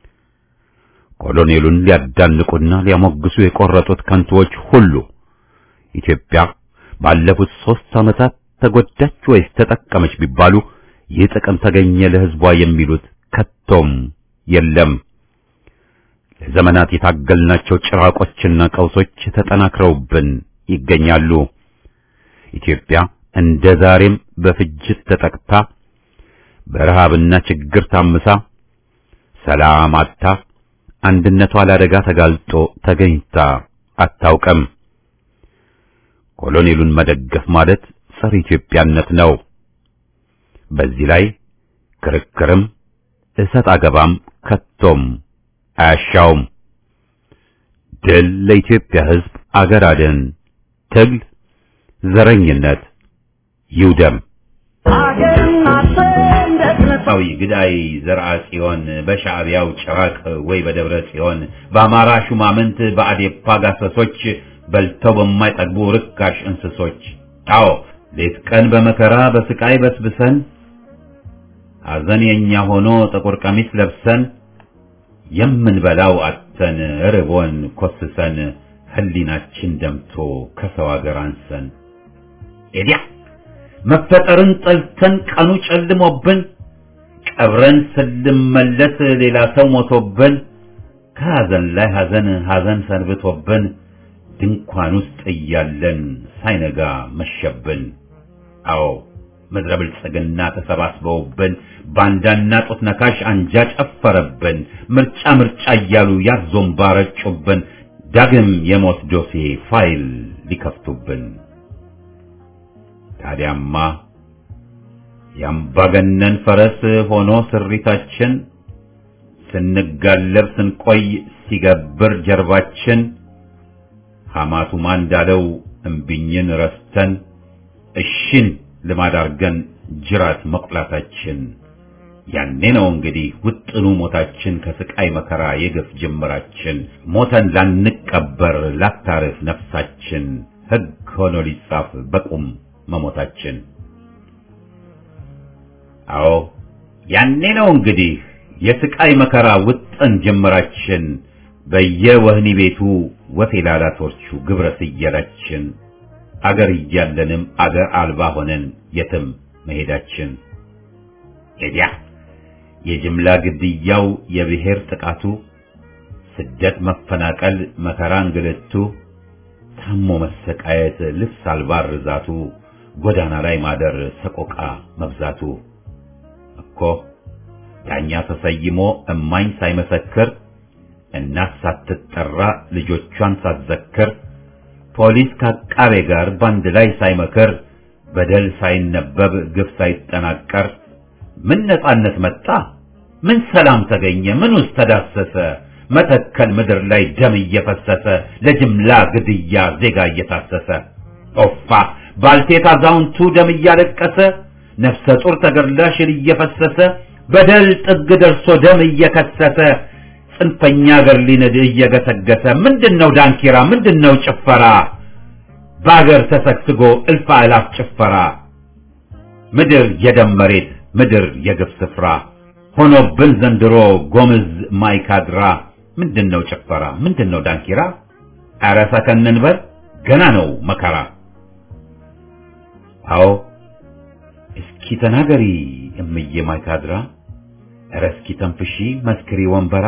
ኮሎኔሉን ሊያዳንቁና ሊያሞግሱ የቆረጡት ከንቱዎች ሁሉ ኢትዮጵያ ባለፉት ሦስት ዓመታት ተጎዳች ወይስ ተጠቀመች ቢባሉ ይህ ጥቅም ተገኘ ለሕዝቧ የሚሉት ከቶም የለም። ለዘመናት የታገልናቸው ጭራቆችና ቀውሶች ተጠናክረውብን ይገኛሉ። ኢትዮጵያ እንደ ዛሬም በፍጅት ተጠቅታ በረሃብና ችግር ታምሳ ሰላም አጥታ አንድነቷ ለአደጋ ተጋልጦ ተገኝታ አታውቅም። ኮሎኔሉን መደገፍ ማለት ጸረ ኢትዮጵያነት ነው። በዚህ ላይ ክርክርም እሰጥ አገባም ከቶም አያሻውም። ድል ለኢትዮጵያ ሕዝብ፣ አገር አድን ትግል፣ ዘረኝነት ይውደም። ዊ ግዳይ ዘርአ ጽዮን በሻዕቢያው ጭራቅ ወይ በደብረ ጽዮን በአማራ ሹማምንት በአዴፓ ጋሰሶች በልተው በማይጠግቡ ርካሽ እንስሶች አዎ ሌት ቀን በመከራ በስቃይ በስብሰን ሐዘን የኛ ሆኖ ጥቁር ቀሚስ ለብሰን የምንበላው አተን ርቦን ኮስሰን ህሊናችን ደምቶ ከሰው አገር አንሰን ኤዲያ መፈጠርን ጠልተን ቀኑ ጨልሞብን ቀብረን ስንመለስ ሌላ ሰው ሞቶብን ከሐዘን ላይ ሐዘን ሐዘን ሰንብቶብን ድንኳን ውስጥ እያለን ሳይነጋ መሸብን። አዎ ምድረ ብልጽግና ተሰባስበውብን ባንዳና ጡት ነካሽ አንጃ ጨፈረብን። ምርጫ ምርጫ እያሉ ያዞምባ ረጩብን። ዳግም የሞት ዶሴ ፋይል ሊከፍቱብን። ታዲያማ የአምባገነን ፈረስ ሆኖ ስሪታችን ስንጋለብ ስንቆይ ሲገብር ጀርባችን ሐማቱማ እንዳለው እምቢኝን ረስተን እሽን ልማድ አርገን ጅራት መቁላታችን ያኔ ነው እንግዲህ ውጥኑ ሞታችን ከስቃይ መከራ የግፍ ጅምራችን ሞተን ላንቀበር ላታርፍ ነፍሳችን ሕግ ሆኖ ሊጻፍ በቁም መሞታችን። አዎ ያኔ ነው እንግዲህ የስቃይ መከራ ውጥን ጅምራችን በየወህኒ ቤቱ ወፌላላቶቹ ግብረ ስየላችን አገር እያለንም አገር አልባ ሆነን የትም መሄዳችን ኤዲያ የጅምላ ግድያው የብሔር ጥቃቱ ስደት መፈናቀል መከራ እንግልቱ ታሞ መሰቃየት ልብስ አልባ ርዛቱ ጎዳና ላይ ማደር ሰቆቃ መብዛቱ እኮ ዳኛ ተሰይሞ እማኝ ሳይመሰክር እናት ሳትጠራ ልጆቿን ሳትዘክር ፖሊስ ከአቃቤ ጋር ባንድ ላይ ሳይመክር በደል ሳይነበብ ግፍ ሳይጠናቀር ምን ነጻነት መጣ? ምን ሰላም ተገኘ? ምን ውስጥ ተዳሰሰ? መተከል ምድር ላይ ደም እየፈሰሰ ለጅምላ ግድያ ዜጋ እየታሰሰ ኦፋ ባልቴት አዛውንቱ ደም እያለቀሰ ነፍሰ ጡር ተገድላ ሽል እየፈሰሰ በደል ጥግ ደርሶ ደም እየከሰሰ ጽንፈኛ አገር ሊንድ እየገሰገሰ ምንድነው ዳንኪራ? ምንድነው ጭፈራ? በአገር ተሰግስጎ እልፍ አእላፍ ጭፈራ ምድር የደም መሬት ምድር የግፍ ስፍራ ሆኖብን ዘንድሮ ጎምዝ ማይካድራ ምንድነው ጭፈራ? ምንድነው ዳንኪራ? ኧረ ሰከን እንበል ገና ነው መከራ። አዎ እስኪ ተናገሪ እምዬ ማይካድራ፣ ኧረ እስኪ ተንፍሺ መስክሪ ወንበራ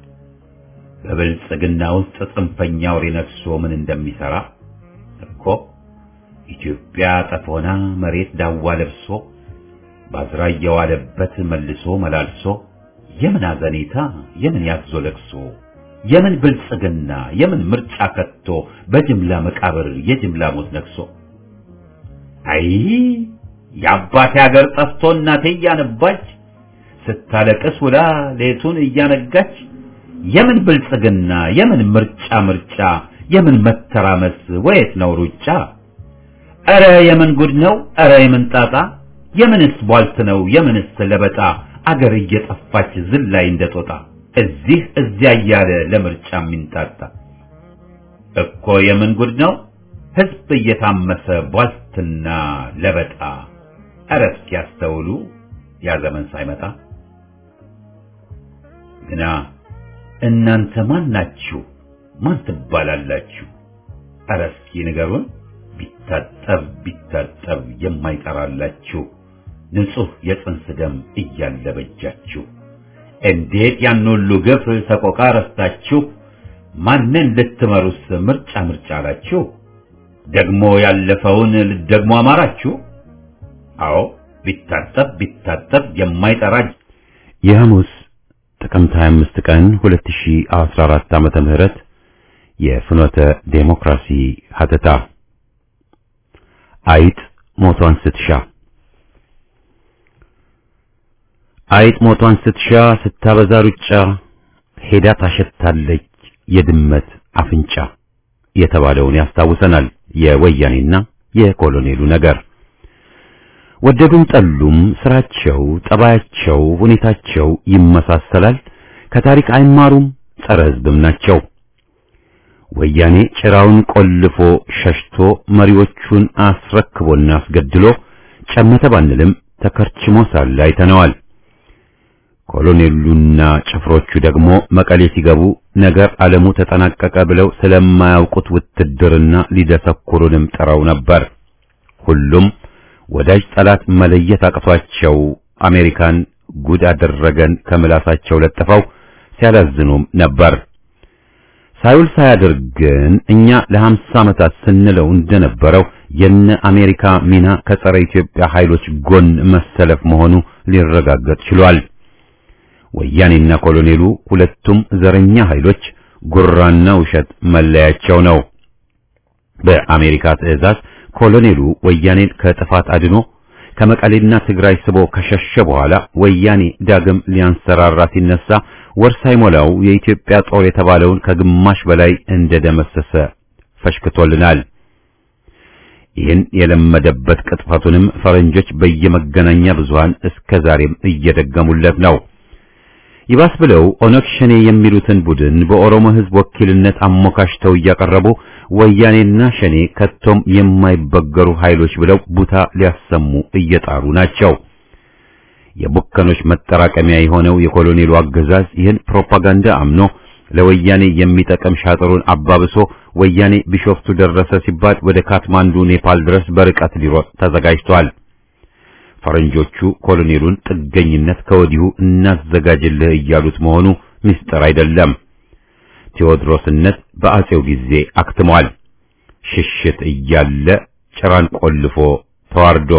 በብልጽግና ውስጥ ጽንፈኛ አውሬ ነግሶ ምን እንደሚሰራ እኮ ኢትዮጵያ ጠፎና መሬት ዳዋ ለብሶ ባዝራ እየዋለበት መልሶ መላልሶ የምን አዘኔታ የምን ያዞ ለቅሶ የምን ብልጽግና የምን ምርጫ ከቶ በጅምላ መቃብር የጅምላ ሞት ነግሶ አይ የአባቴ ሀገር ጠፍቶ እናቴ እያነባች ስታለቅስ ውላ ሌቱን እያነጋች የምን ብልጽግና የምን ምርጫ ምርጫ የምን መተራመስ ወየት ነው ሩጫ? ኧረ የምን ጉድ ነው ኧረ የምን ጣጣ የምንስ ቧልት ነው የምንስ ለበጣ አገር እየጠፋች ዝላይ እንደጦጣ እዚህ እዚያ እያለ ለምርጫ የሚንጣጣ እኮ የምን ጉድ ነው ሕዝብ እየታመሰ ቧልትና ለበጣ ኧረ እስኪ ያስተውሉ ያ ዘመን ሳይመጣ ግና እናንተ ማን ናችሁ? ማን ትባላላችሁ? ኧረ እስኪ ንገሩን። ቢታጠብ ቢታጠብ የማይጠራላችሁ ንጹሕ የጽንስ ደም እያለ በጃችሁ እንዴት ያን ሁሉ ግፍ ሰቆቃ ረስታችሁ ማንን ልትመሩስ ምርጫ ምርጫ አላችሁ? ደግሞ ያለፈውን ልትደግሞ አማራችሁ? አዎ ቢታጠብ ቢታጠብ የማይጠራ የሐሙስ ጥቅምት 25 ቀን 2014 ዓመተ ምህረት የፍኖተ ዴሞክራሲ ሀተታ አይጥ ሞቷን ስትሻ አይጥ ሞቷን ስትሻ ስታበዛ ሩጫ ሄዳ ታሸታለች የድመት አፍንጫ የተባለውን ያስታውሰናል የወያኔና የኮሎኔሉ ነገር። ወደዱም ጠሉም ስራቸው፣ ጠባያቸው፣ ሁኔታቸው ይመሳሰላል። ከታሪክ አይማሩም፣ ጸረ ሕዝብም ናቸው። ወያኔ ጭራውን ቆልፎ ሸሽቶ መሪዎቹን አስረክቦና አስገድሎ ጨመተ ባንልም ተከርችሞ ሳለ አይተነዋል። ኮሎኔሉና ጭፍሮቹ ደግሞ መቀሌ ሲገቡ ነገር ዓለሙ ተጠናቀቀ ብለው ስለማያውቁት ውትድርና ሊደሰኩሩንም ጥረው ነበር። ሁሉም ወዳጅ ጠላት መለየት አቅቷቸው አሜሪካን ጉድ አደረገን ከምላሳቸው ለጥፈው ሲያላዝኑም ነበር። ሳይውል ሳያድር ግን እኛ ለሀምሳ ዓመታት ስንለው እንደነበረው የነ አሜሪካ ሚና ከጸረ ኢትዮጵያ ኃይሎች ጎን መሰለፍ መሆኑ ሊረጋገጥ ችሏል። ወያኔና ኮሎኔሉ ሁለቱም ዘረኛ ኃይሎች ጉራና ውሸት መለያቸው ነው። በአሜሪካ ትዕዛዝ ኮሎኔሉ ወያኔን ከጥፋት አድኖ ከመቀሌና ትግራይ ስቦ ከሸሸ በኋላ ወያኔ ዳግም ሊያንሰራራ ሲነሳ ወር ሳይሞላው የኢትዮጵያ ጦር የተባለውን ከግማሽ በላይ እንደደመሰሰ ፈሽክቶልናል። ይህን የለመደበት ቅጥፈቱንም ፈረንጆች በየመገናኛ ብዙሃን እስከ ዛሬም እየደገሙለት ነው። ይባስ ብለው ኦነግ ሸኔ የሚሉትን ቡድን በኦሮሞ ሕዝብ ወኪልነት አሞካሽተው እያቀረቡ ወያኔና ሸኔ ከቶም የማይበገሩ ኃይሎች ብለው ቡታ ሊያሰሙ እየጣሩ ናቸው። የቡከኖች መጠራቀሚያ የሆነው የኮሎኔሉ አገዛዝ ይህን ፕሮፓጋንዳ አምኖ ለወያኔ የሚጠቅም ሻጥሩን አባብሶ ወያኔ ቢሾፍቱ ደረሰ ሲባል ወደ ካትማንዱ ኔፓል ድረስ በርቀት ሊሮጥ ተዘጋጅቷል። ፈረንጆቹ ኮሎኔሉን ጥገኝነት ከወዲሁ እናዘጋጅልህ እያሉት መሆኑ ምስጢር አይደለም። ቴዎድሮስነት በአጼው ጊዜ አክትሟል። ሽሽት እያለ ጭራን ቆልፎ ተዋርዶ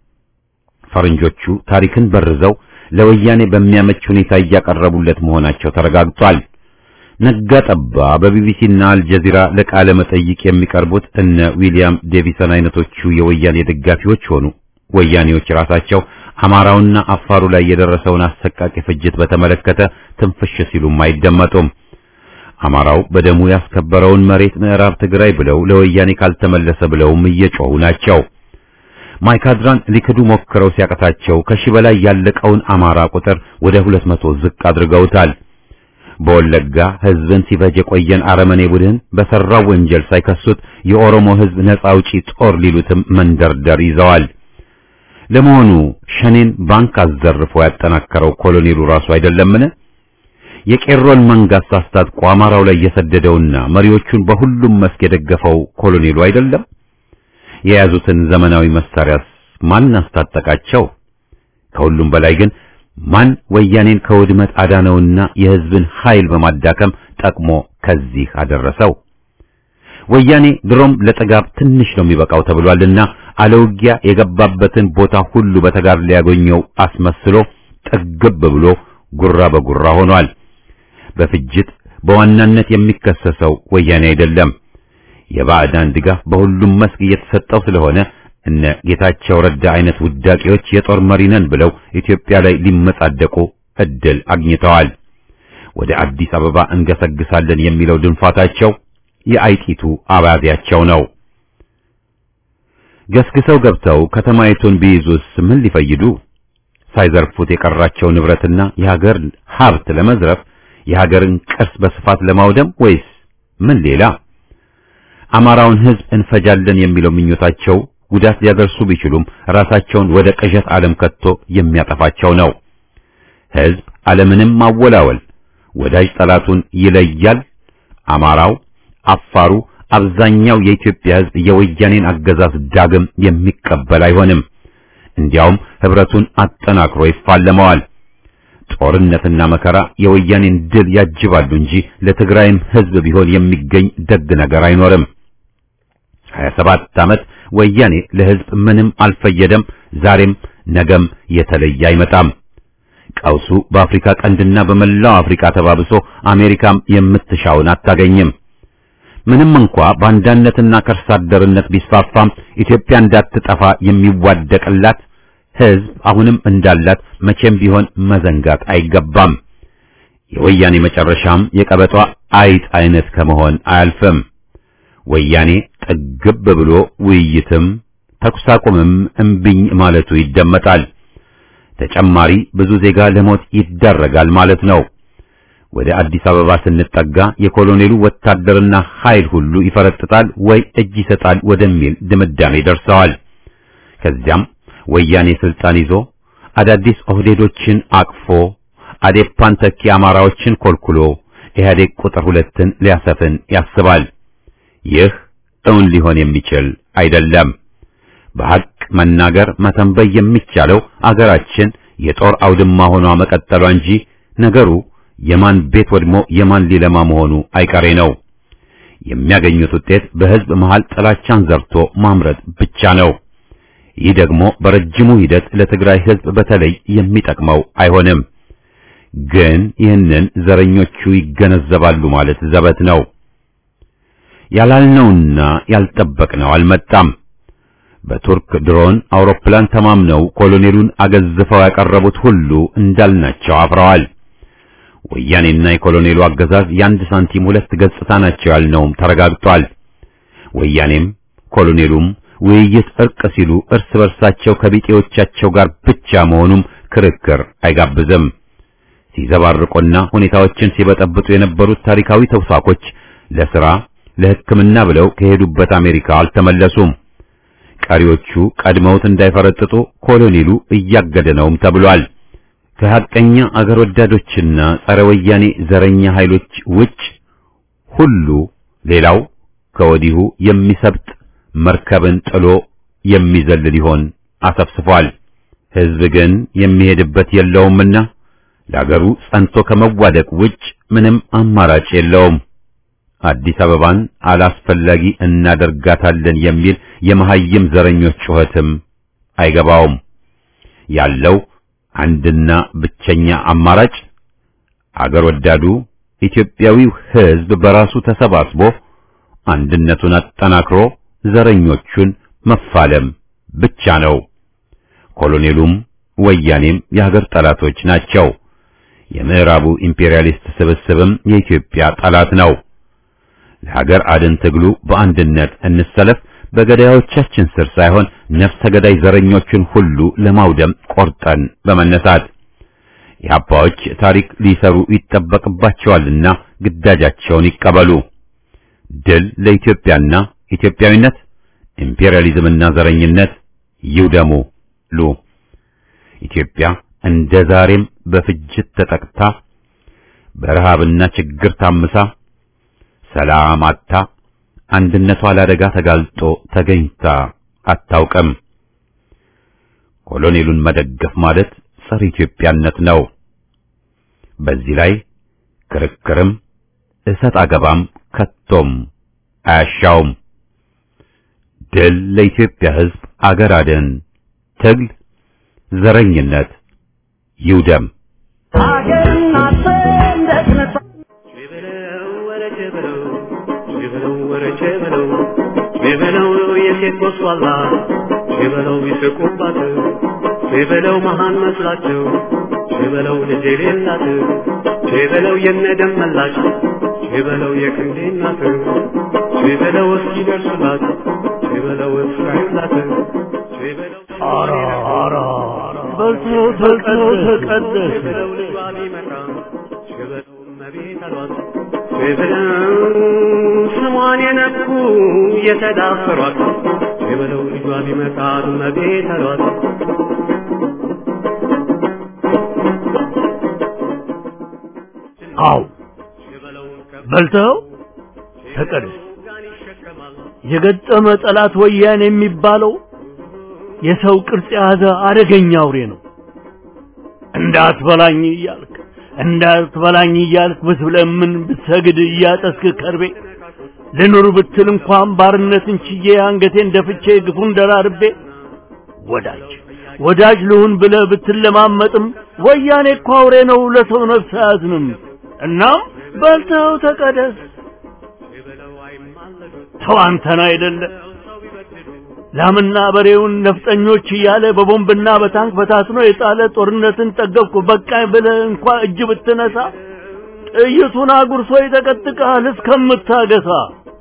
ፈረንጆቹ ታሪክን በርዘው ለወያኔ በሚያመች ሁኔታ እያቀረቡለት መሆናቸው ተረጋግጧል። ነጋ ጠባ በቢቢሲና አልጀዚራ ለቃለ መጠይቅ የሚቀርቡት እነ ዊሊያም ዴቪሰን አይነቶቹ የወያኔ ደጋፊዎች ሆኑ ወያኔዎች ራሳቸው አማራውና አፋሩ ላይ የደረሰውን አሰቃቂ ፍጅት በተመለከተ ትንፍሽ ሲሉም አይደመጡም። አማራው በደሙ ያስከበረውን መሬት ምዕራብ ትግራይ ብለው ለወያኔ ካልተመለሰ ብለውም እየጮሁ ናቸው። ማይካድራን ሊክዱ ሞክረው ሲያቀታቸው ከሺህ በላይ ያለቀውን አማራ ቁጥር ወደ ሁለት መቶ ዝቅ አድርገውታል። በወለጋ ሕዝብን ሲፈጅ የቆየን አረመኔ ቡድን በሰራው ወንጀል ሳይከሱት የኦሮሞ ሕዝብ ነጻ አውጪ ጦር ሊሉትም መንደርደር ይዘዋል። ለመሆኑ ሸኔን ባንክ አዘርፎ ያጠናከረው ኮሎኔሉ ራሱ አይደለምን? የቄሮን መንጋስ አስታጥቆ አማራው ላይ የሰደደውና መሪዎቹን በሁሉም መስክ የደገፈው ኮሎኔሉ አይደለም? የያዙትን ዘመናዊ መሳሪያስ ማን አስታጠቃቸው? ከሁሉም በላይ ግን ማን ወያኔን ከውድመት አዳነውና የሕዝብን ኃይል በማዳከም ጠቅሞ ከዚህ አደረሰው? ወያኔ ድሮም ለጥጋብ ትንሽ ነው የሚበቃው ተብሏልና አለውጊያ የገባበትን ቦታ ሁሉ በተጋር ሊያገኘው አስመስሎ ጠግብ ብሎ ጉራ በጉራ ሆኗል። በፍጅት በዋናነት የሚከሰሰው ወያኔ አይደለም። የባዕዳን ድጋፍ በሁሉም መስክ እየተሰጠው ስለሆነ እነ ጌታቸው ረዳ አይነት ውዳቂዎች የጦር መሪ ነን ብለው ኢትዮጵያ ላይ ሊመጻደቁ እድል አግኝተዋል። ወደ አዲስ አበባ እንገሰግሳለን የሚለው ድንፋታቸው የአይጢቱ አባቢያቸው ነው። ገስግሰው ገብተው ከተማይቱን ቢይዙስ ምን ሊፈይዱ? ሳይዘርፉት የቀራቸው ንብረትና የሀገር ሀብት ለመዝረፍ የሀገርን ቅርስ በስፋት ለማውደም ወይስ ምን ሌላ? አማራውን ሕዝብ እንፈጃለን የሚለው ምኞታቸው ጉዳት ሊያደርሱ ቢችሉም ራሳቸውን ወደ ቅዠት ዓለም ከቶ የሚያጠፋቸው ነው። ሕዝብ ዓለምንም ማወላወል ወዳጅ ጠላቱን ይለያል። አማራው፣ አፋሩ፣ አብዛኛው የኢትዮጵያ ሕዝብ የወያኔን አገዛዝ ዳግም የሚቀበል አይሆንም። እንዲያውም ህብረቱን አጠናክሮ ይፋለመዋል። ጦርነትና መከራ የወያኔን ድል ያጅባሉ እንጂ ለትግራይም ሕዝብ ቢሆን የሚገኝ ደግ ነገር አይኖርም። 27 ዓመት ወያኔ ለሕዝብ ምንም አልፈየደም። ዛሬም ነገም የተለየ አይመጣም። ቀውሱ በአፍሪካ ቀንድና በመላው አፍሪካ ተባብሶ አሜሪካም የምትሻውን አታገኝም። ምንም እንኳ ባንዳነትና ከርሳ አደርነት ቢስፋፋም ኢትዮጵያ እንዳትጠፋ የሚዋደቅላት ሕዝብ አሁንም እንዳላት መቼም ቢሆን መዘንጋት አይገባም። የወያኔ መጨረሻም የቀበጧ አይጥ አይነት ከመሆን አያልፍም። ወያኔ ጠግብ ብሎ ውይይትም ተኩስ አቁምም እምቢኝ ማለቱ ይደመጣል። ተጨማሪ ብዙ ዜጋ ለሞት ይዳረጋል ማለት ነው። ወደ አዲስ አበባ ስንጠጋ የኮሎኔሉ ወታደርና ኃይል ሁሉ ይፈረጥጣል ወይ እጅ ይሰጣል ወደሚል ድምዳሜ ደርሰዋል። ከዚያም ወያኔ ስልጣን ይዞ አዳዲስ ኦህዴዶችን አቅፎ አዴፓን ተኪ አማራዎችን ኮልኩሎ ኢህአዴግ ቁጥር ሁለትን ሊያሰፍን ያስባል። ይህ እውን ሊሆን የሚችል አይደለም። በሐቅ መናገር መተንበይ የሚቻለው አገራችን የጦር አውድማ ሆኗ መቀጠሏ እንጂ ነገሩ የማን ቤት ወድሞ የማን ሊለማ መሆኑ አይቀሬ ነው። የሚያገኙት ውጤት በሕዝብ መሃል ጥላቻን ዘርቶ ማምረት ብቻ ነው። ይህ ደግሞ በረጅሙ ሂደት ለትግራይ ሕዝብ በተለይ የሚጠቅመው አይሆንም። ግን ይህንን ዘረኞቹ ይገነዘባሉ ማለት ዘበት ነው። ያላልነውና ያልጠበቅነው አልመጣም። በቱርክ ድሮን አውሮፕላን ተማምነው ኮሎኔሉን አገዝፈው ያቀረቡት ሁሉ እንዳልናቸው አፍረዋል። ወያኔና የኮሎኔሉ አገዛዝ የአንድ ሳንቲም ሁለት ገጽታ ናቸው ያልነውም ተረጋግጧል። ወያኔም ኮሎኔሉም ውይይት፣ እርቅ ሲሉ እርስ በርሳቸው ከቢጤዎቻቸው ጋር ብቻ መሆኑም ክርክር አይጋብዝም። ሲዘባርቁና ሁኔታዎችን ሲበጠብጡ የነበሩት ታሪካዊ ተውሳኮች ለሥራ ለሕክምና ብለው ከሄዱበት አሜሪካ አልተመለሱም። ቀሪዎቹ ቀድመውት እንዳይፈረጥጡ ኮሎኔሉ እያገደ ነውም ተብሏል። ከሐቀኛ አገር ወዳዶችና ጸረ ወያኔ ዘረኛ ኃይሎች ውጭ ሁሉ ሌላው ከወዲሁ የሚሰብጥ መርከብን ጥሎ የሚዘል ሊሆን አሰፍስፏል። ሕዝብ ግን የሚሄድበት የለውምና ለአገሩ ጸንቶ ከመዋደቅ ውጭ ምንም አማራጭ የለውም። አዲስ አበባን አላስፈላጊ እናደርጋታለን የሚል የመሐይም ዘረኞች ጩኸትም አይገባውም። ያለው አንድና ብቸኛ አማራጭ አገር ወዳዱ ኢትዮጵያዊው ሕዝብ በራሱ ተሰባስቦ አንድነቱን አጠናክሮ ዘረኞቹን መፋለም ብቻ ነው። ኮሎኔሉም ወያኔም የሀገር ጠላቶች ናቸው። የምዕራቡ ኢምፔሪያሊስት ስብስብም የኢትዮጵያ ጠላት ነው። ለሀገር አድን ትግሉ በአንድነት እንሰለፍ። በገዳዮቻችን ስር ሳይሆን ነፍሰ ገዳይ ዘረኞችን ሁሉ ለማውደም ቆርጠን በመነሳት የአባዎች ታሪክ ሊሰሩ ይጠበቅባቸዋልና ግዳጃቸውን ይቀበሉ። ድል ለኢትዮጵያና ኢትዮጵያዊነት፣ ኢምፔሪያሊዝምና ዘረኝነት ይውደሙ ሉ ኢትዮጵያ እንደ ዛሬም በፍጅት ተጠቅታ በረሃብና ችግር ታምሳ ሰላም አታ አንድነቷ ለአደጋ ተጋልጦ ተገኝታ አታውቅም። ኮሎኔሉን መደገፍ ማለት ጸረ ኢትዮጵያነት ነው። በዚህ ላይ ክርክርም እሰጥ አገባም ከቶም አያሻውም። ድል ለኢትዮጵያ ሕዝብ፣ አገር አድን ትግል፣ ዘረኝነት ይውደም። አገርና ሰንደቅ ነጻ ሸበለው የሴት ጎስቋላ ሸበለው ይስቁባት ሸበለው መሃን መስላቸው ሸበለው ልጅ የሌላት ሸበለው የነደም መላሽ ሸበለው የክንዴ እናት ሸበለው እስኪደርሱላት ሸበለው እስራኤላት ሸበለው ኧረ ኧረ በልተው በልተው ተቀደስ ሸበለው ልጇ ቢመጣ ሸበለው እመቤት አሏት ሸበለው ስሟን የነኩ የተዳፈሯት ሸበለው ልጇ ቢመጣ እመቤት አሏት አው በልተው ተቀደስ የገጠመ ጠላት ወያኔ የሚባለው የሰው ቅርጽ የያዘ አደገኛ አውሬ ነው። እንዳትበላኝ እያልክ እንዳትበላኝ እያልክ ብትለምን ብትሰግድ እያጠስክ ከርቤ ልኑር ብትል እንኳን ባርነትን ችዬ አንገቴን ደፍቼ ግፉን ደራርቤ ወዳጅ ወዳጅ ልሁን ብለህ ብትለማመጥም ወያኔ እኮ አውሬ ነው፣ ለሰው ነፍስ አያዝንም። እናም በልተው ተቀደስ። ተው አንተን አይደለ ላምና በሬውን ነፍጠኞች እያለ በቦምብና በታንክ በታትኖ የጣለ ጦርነትን ጠገብኩ በቃኝ ብለህ እንኳ እጅ ብትነሳ ጥይቱን አጉርሶ ይጠቀጥቅሃል እስከምታገሳ።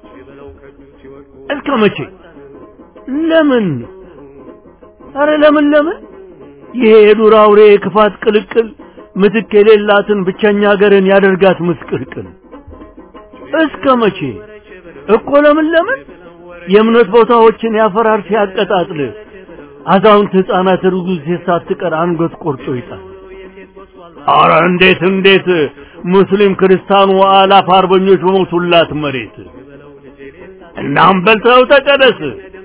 እስከ መቼ? ለምን? አረ ለምን ለምን? ይሄ የዱር አውሬ የክፋት ቅልቅል ምትክ የሌላትን ብቸኛ ሀገርን ያደርጋት ምስቅልቅል። እስከ መቼ እኮ ለምን ለምን? የእምነት ቦታዎችን ያፈራር ሲያቀጣጥል አዛውንት ሕፃናት ርጉዝ ሳትቀር አንገት ቆርጦ ይጣል። አረ እንዴት እንዴት ሙስሊም ክርስቲያኑ አላፍ አርበኞች በሞቱላት መሬት እናም በልተው ተቀደስ።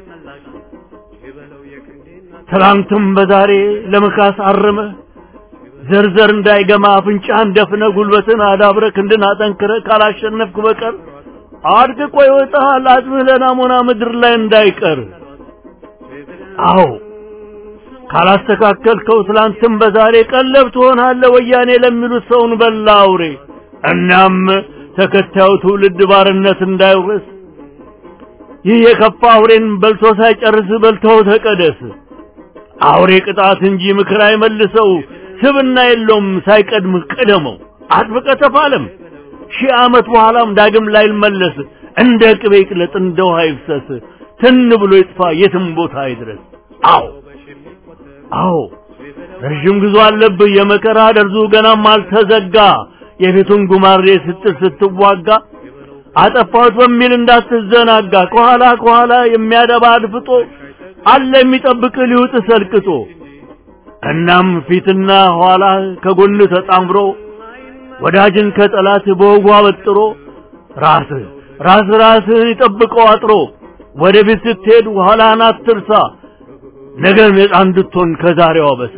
ትላንትም በዛሬ ለመካስ አርመ ዘርዘር እንዳይገማ አፍንጫህን ደፍነ ጉልበትን አዳብረ ክንድን አጠንክረ ካላሸነፍክ በቀር አድቅቆ ይወጣሃል አጽምህ ለናሞና ምድር ላይ እንዳይቀር። አዎ ካላስተካከልከው ትላንትም በዛሬ ቀለብ ትሆናለህ ወያኔ ለሚሉት ሰውን በላ አውሬ። እናም ተከታዩ ትውልድ ባርነት እንዳይወርስ ይህ የከፋ አውሬን በልቶ ሳይጨርስ በልተው ተቀደስ። አውሬ ቅጣት እንጂ ምክር አይመልሰው፣ ስብና የለውም ሳይቀድም ቅደመው። አጥብቀ ተፋለም ሺህ ዓመት በኋላም ዳግም ላይመለስ፣ እንደ ቅቤ ይቅለጥ እንደ ውሃ ይፍሰስ፣ ትን ብሎ ይጥፋ የትም ቦታ አይድረስ። አዎ አዎ ረዥም ጉዞ አለብህ የመከራ ደርዙ ገናም አልተዘጋ። የቤቱን ጉማሬ ስትል ስትዋጋ አጠፋሁት በሚል እንዳትዘናጋ። ከኋላ ከኋላ የሚያደባ አድፍጦ አለ የሚጠብቅ ሊውጥ ሰልቅጦ። እናም ፊትና ኋላ ከጎን ተጣምሮ ወዳጅን ከጠላት በወጉ አበጥሮ ራስ ራስ ራስህን ይጠብቀው አጥሮ ወደፊት ስትሄድ ኋላህን አትርሳ። ነገር ነፃ እንድትሆን ከዛሬዋ በሳ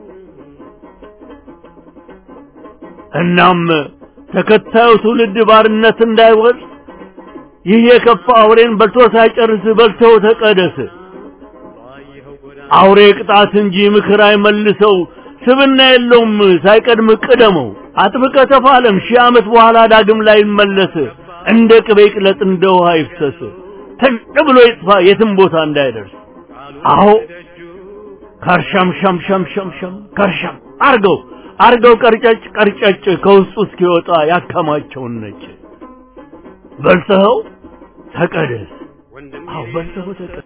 እናም ተከታዩ ትውልድ ባርነት እንዳይወርስ ይህ የከፋ አውሬን በልቶ ሳይጨርስ በልተው ተቀደስ። አውሬ ቅጣት እንጂ ምክር አይመልሰው፣ ስብና የለውም ሳይቀድም ቅደመው። አጥብቀ ተፋለም ሺህ ዓመት በኋላ ዳግም ላይ ይመለስ፣ እንደ ቅቤ ቅለጥ እንደ ውሃ ይፍሰስ፣ ተን ብሎ ይጥፋ የትም ቦታ እንዳይደርስ። አዎ ከርሸም ሸም ሸም ሸም ሸም ከርሸም አርገው አርገው ቀርጨጭ ቀርጨጭ ከውስጡ እስኪወጣ ያከማቸውን ነጭ በልተኸው ተቀደስ። አዎ በልተኸው ተቀደስ።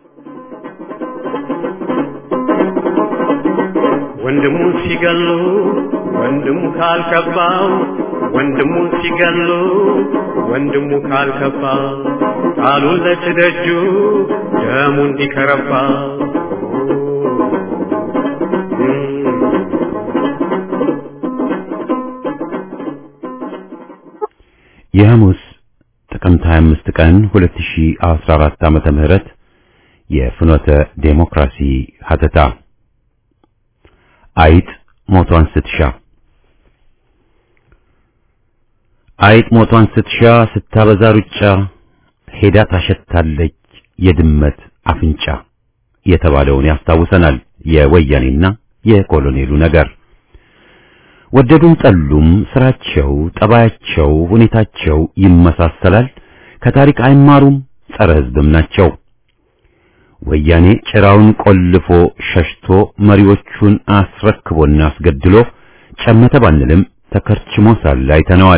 ወንድሙ ሲገሉ ወንድሙ ካልከባው ወንድሙ ሲገሉ ወንድሙ ካልከባ ቃሉን ለትደጁ ደሙ እንዲከረባ የሐሙስ ጥቅምት 25 ቀን 2014 ዓመተ ምህረት የፍኖተ ዴሞክራሲ ሀተታ አይጥ ሞቷን ስትሻ አይጥ ሞቷን ስትሻ ስታበዛ ሩጫ ሄዳ ታሸታለች የድመት አፍንጫ የተባለውን ያስታውሰናል የወያኔና የኮሎኔሉ ነገር። ወደዱም ጠሉም ስራቸው፣ ጠባያቸው፣ ሁኔታቸው ይመሳሰላል። ከታሪክ አይማሩም፣ ጸረ ሕዝብም ናቸው። ወያኔ ጭራውን ቆልፎ ሸሽቶ መሪዎቹን አስረክቦና አስገድሎ ጨመተ ባንልም ተከርችሞ ሳለ አይተነዋል።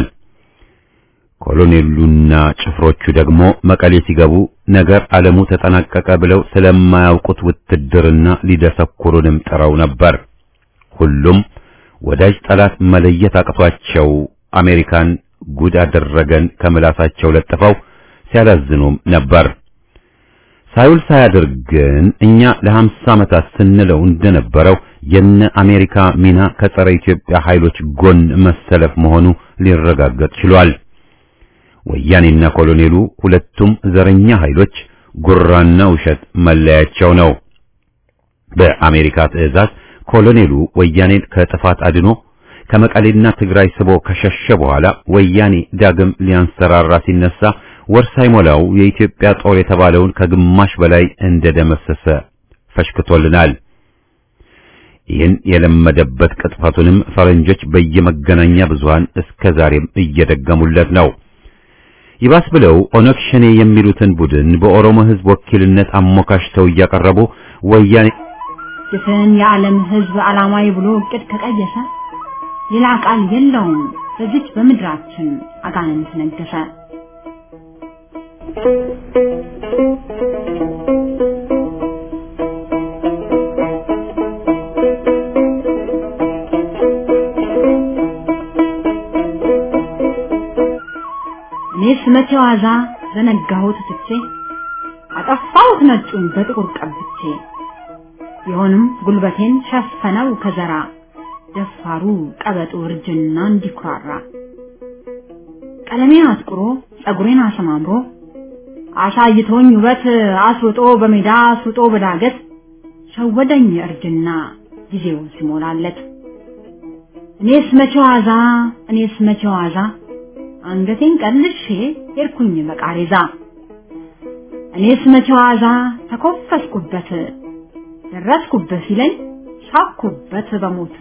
ኮሎኔሉና ጭፍሮቹ ደግሞ መቀሌ ሲገቡ ነገር ዓለሙ ተጠናቀቀ ብለው ስለማያውቁት ውትድርና ሊደሰኩሩንም ጥረው ነበር። ሁሉም ወዳጅ ጠላት መለየት አቅቷቸው አሜሪካን ጉድ አደረገን ከምላሳቸው ለጥፈው ሲያላዝኑም ነበር። ሳይውል ሳያድር ግን እኛ ለሀምሳ ዓመታት ስንለው እንደነበረው የነ አሜሪካ ሚና ከጸረ ኢትዮጵያ ኃይሎች ጎን መሰለፍ መሆኑ ሊረጋገጥ ችሏል። ወያኔና ኮሎኔሉ ሁለቱም ዘረኛ ኃይሎች ጉራና ውሸት መለያቸው ነው። በአሜሪካ ትዕዛዝ ኮሎኔሉ ወያኔን ከጥፋት አድኖ ከመቀሌና ትግራይ ስቦ ከሸሸ በኋላ ወያኔ ዳግም ሊያንሰራራ ሲነሳ ወር ሳይሞላው የኢትዮጵያ ጦር የተባለውን ከግማሽ በላይ እንደደመሰሰ ፈሽክቶልናል። ይህን የለመደበት ቅጥፈቱንም ፈረንጆች በየመገናኛ ብዙሃን እስከ ዛሬም እየደገሙለት ነው። ይባስ ብለው ኦነግ ሸኔ የሚሉትን ቡድን በኦሮሞ ሕዝብ ወኪልነት አሞካሽተው እያቀረቡ ወያኔ ድፍን የዓለም ሕዝብ ዓላማዊ ብሎ እቅድ ከቀየሰ ሌላ ቃል የለውም። በዚች በምድራችን አጋንንት ነገሰ። እኔስ መቼ ዋዛ ዘነጋሁት ትቼ አጠፋሁት ነጩን በጥቁር ቀብቼ ቢሆንም ጉልበቴን ሸፈነው ከዘራ ደፋሩ ቀበጡ እርጅና እንዲኩራራ ቀለሜን አጥቁሮ ጸጉሬን አሰማምሮ አሳይቶኝ ውበት አስውጦ በሜዳ አስውጦ በዳገት ሸወደኝ እርጅና ጊዜው ሲሞላለት እኔስ መቼ ዋዛ እኔስ መቼ ዋዛ አንገቴን ቀልሼ ሄድኩኝ በቃሬዛ እኔስ መቼ ዋዛ ተኮፈስኩበት ደረስኩበት ሲለኝ ሳኩበት በሞት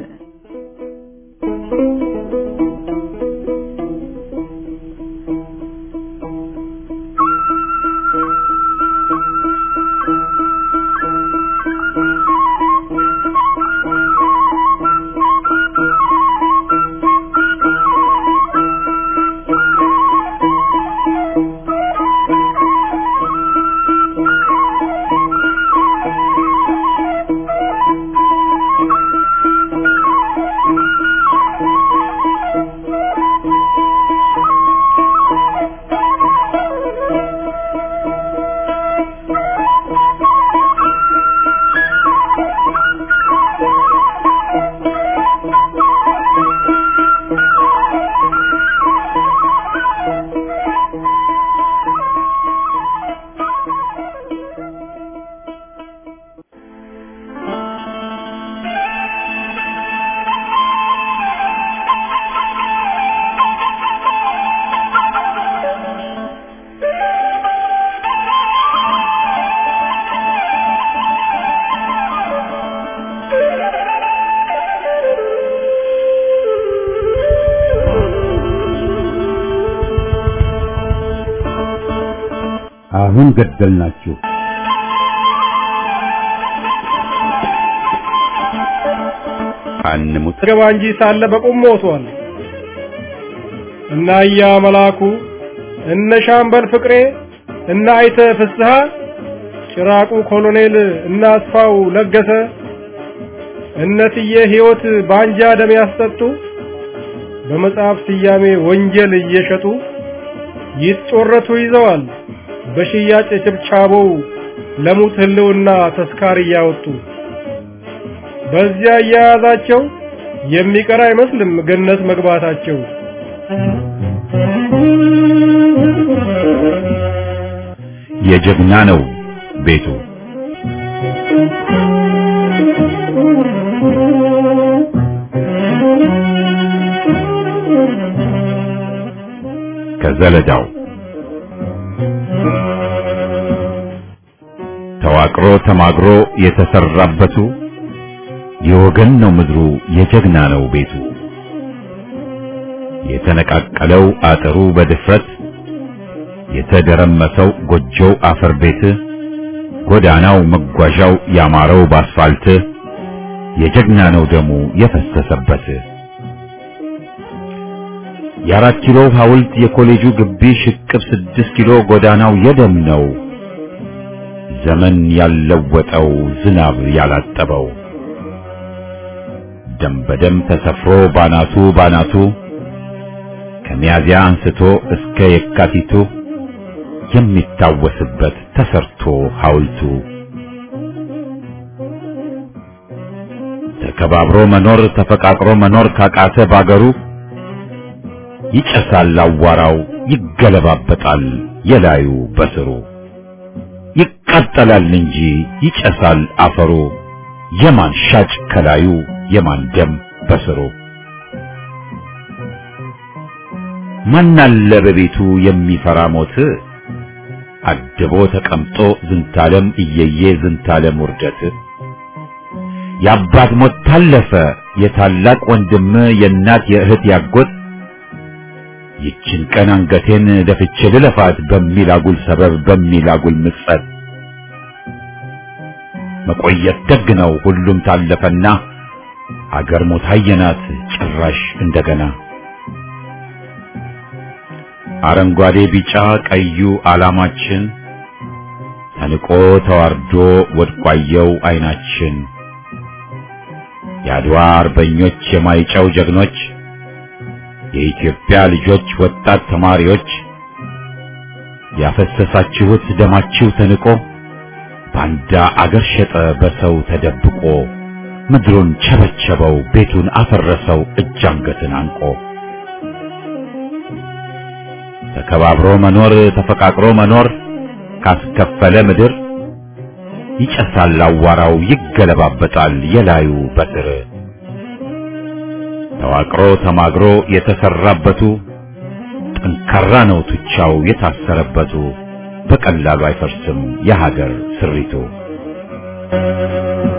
አሁን ገደልናችሁ። አንሙት ገባ እንጂ ሳለ በቁም ሞቷል። እና እያ መላኩ እነ ሻምበል ፍቅሬ እና አይተ ፍስሐ ጭራቁ ኮሎኔል እና አስፋው ለገሰ እነትዬ ሕይወት ባንጃ ደም ያስጠጡ በመጽሐፍ ስያሜ ወንጀል እየሸጡ ይጦረቱ ይዘዋል በሽያጭ ችብቻቦው ለሙት ህልውና ተስካር እያወጡ በዚያ እያያዛቸው የሚቀር አይመስልም ገነት መግባታቸው። የጀግና ነው ቤቱ ከዘለዳው ተዋቅሮ ተማግሮ የተሰራበቱ የወገን ነው ምድሩ የጀግና ነው ቤቱ የተነቃቀለው አጥሩ በድፍረት የተደረመሰው ጎጆው አፈር ቤት ጎዳናው መጓዣው ያማረው ባስፋልት የጀግና ነው ደሙ የፈሰሰበት የአራት ኪሎ ሐውልት የኮሌጁ ግቢ ሽቅብ ስድስት ኪሎ ጎዳናው የደም ነው ዘመን ያለወጠው ዝናብ ያላጠበው ደም በደም ተሰፍሮ ባናቱ ባናቱ ከሚያዚያ አንስቶ እስከ የካቲቱ የሚታወስበት ተሰርቶ ሐውልቱ ተከባብሮ መኖር ተፈቃቅሮ መኖር ካቃተ ባገሩ ይጨሳል አዋራው ይገለባበጣል የላዩ በስሩ ይቃጠላል እንጂ ይጨሳል አፈሩ የማን ሻጭ ከላዩ የማን ደም በስሩ ማናለ በቤቱ የሚፈራ ሞት አድቦ ተቀምጦ ዝንታለም እየየ ዝንታለም ውርደት የአባት ሞት ታለፈ የታላቅ ወንድም የእናት የእህት ያጎት ይችን ቀን አንገቴን ደፍቼ ልለፋት በሚል አጉል ሰበብ በሚል አጉል ምጸት መቆየት ደግ ነው ሁሉም ታለፈና አገር ሞት አየናት ጭራሽ እንደገና አረንጓዴ ቢጫ ቀዩ ዓላማችን ተንቆ ተዋርዶ ወድቋየው አይናችን የአድዋ አርበኞች የማይጨው ጀግኖች የኢትዮጵያ ልጆች ወጣት ተማሪዎች ያፈሰሳችሁት ደማችሁ ተንቆ ባንዳ አገር ሸጠ በሰው ተደብቆ ምድሩን ቸበቸበው ቤቱን አፈረሰው እጅ አንገትን አንቆ ተከባብሮ መኖር ተፈቃቅሮ መኖር ካስከፈለ ምድር ይጨሳል አዋራው ይገለባበጣል የላዩ በትር ተዋቅሮ ተማግሮ የተሰራበቱ ጠንካራ ነው ቱቻው የታሰረበቱ በቀላሉ አይፈርስም የሀገር ስሪቱ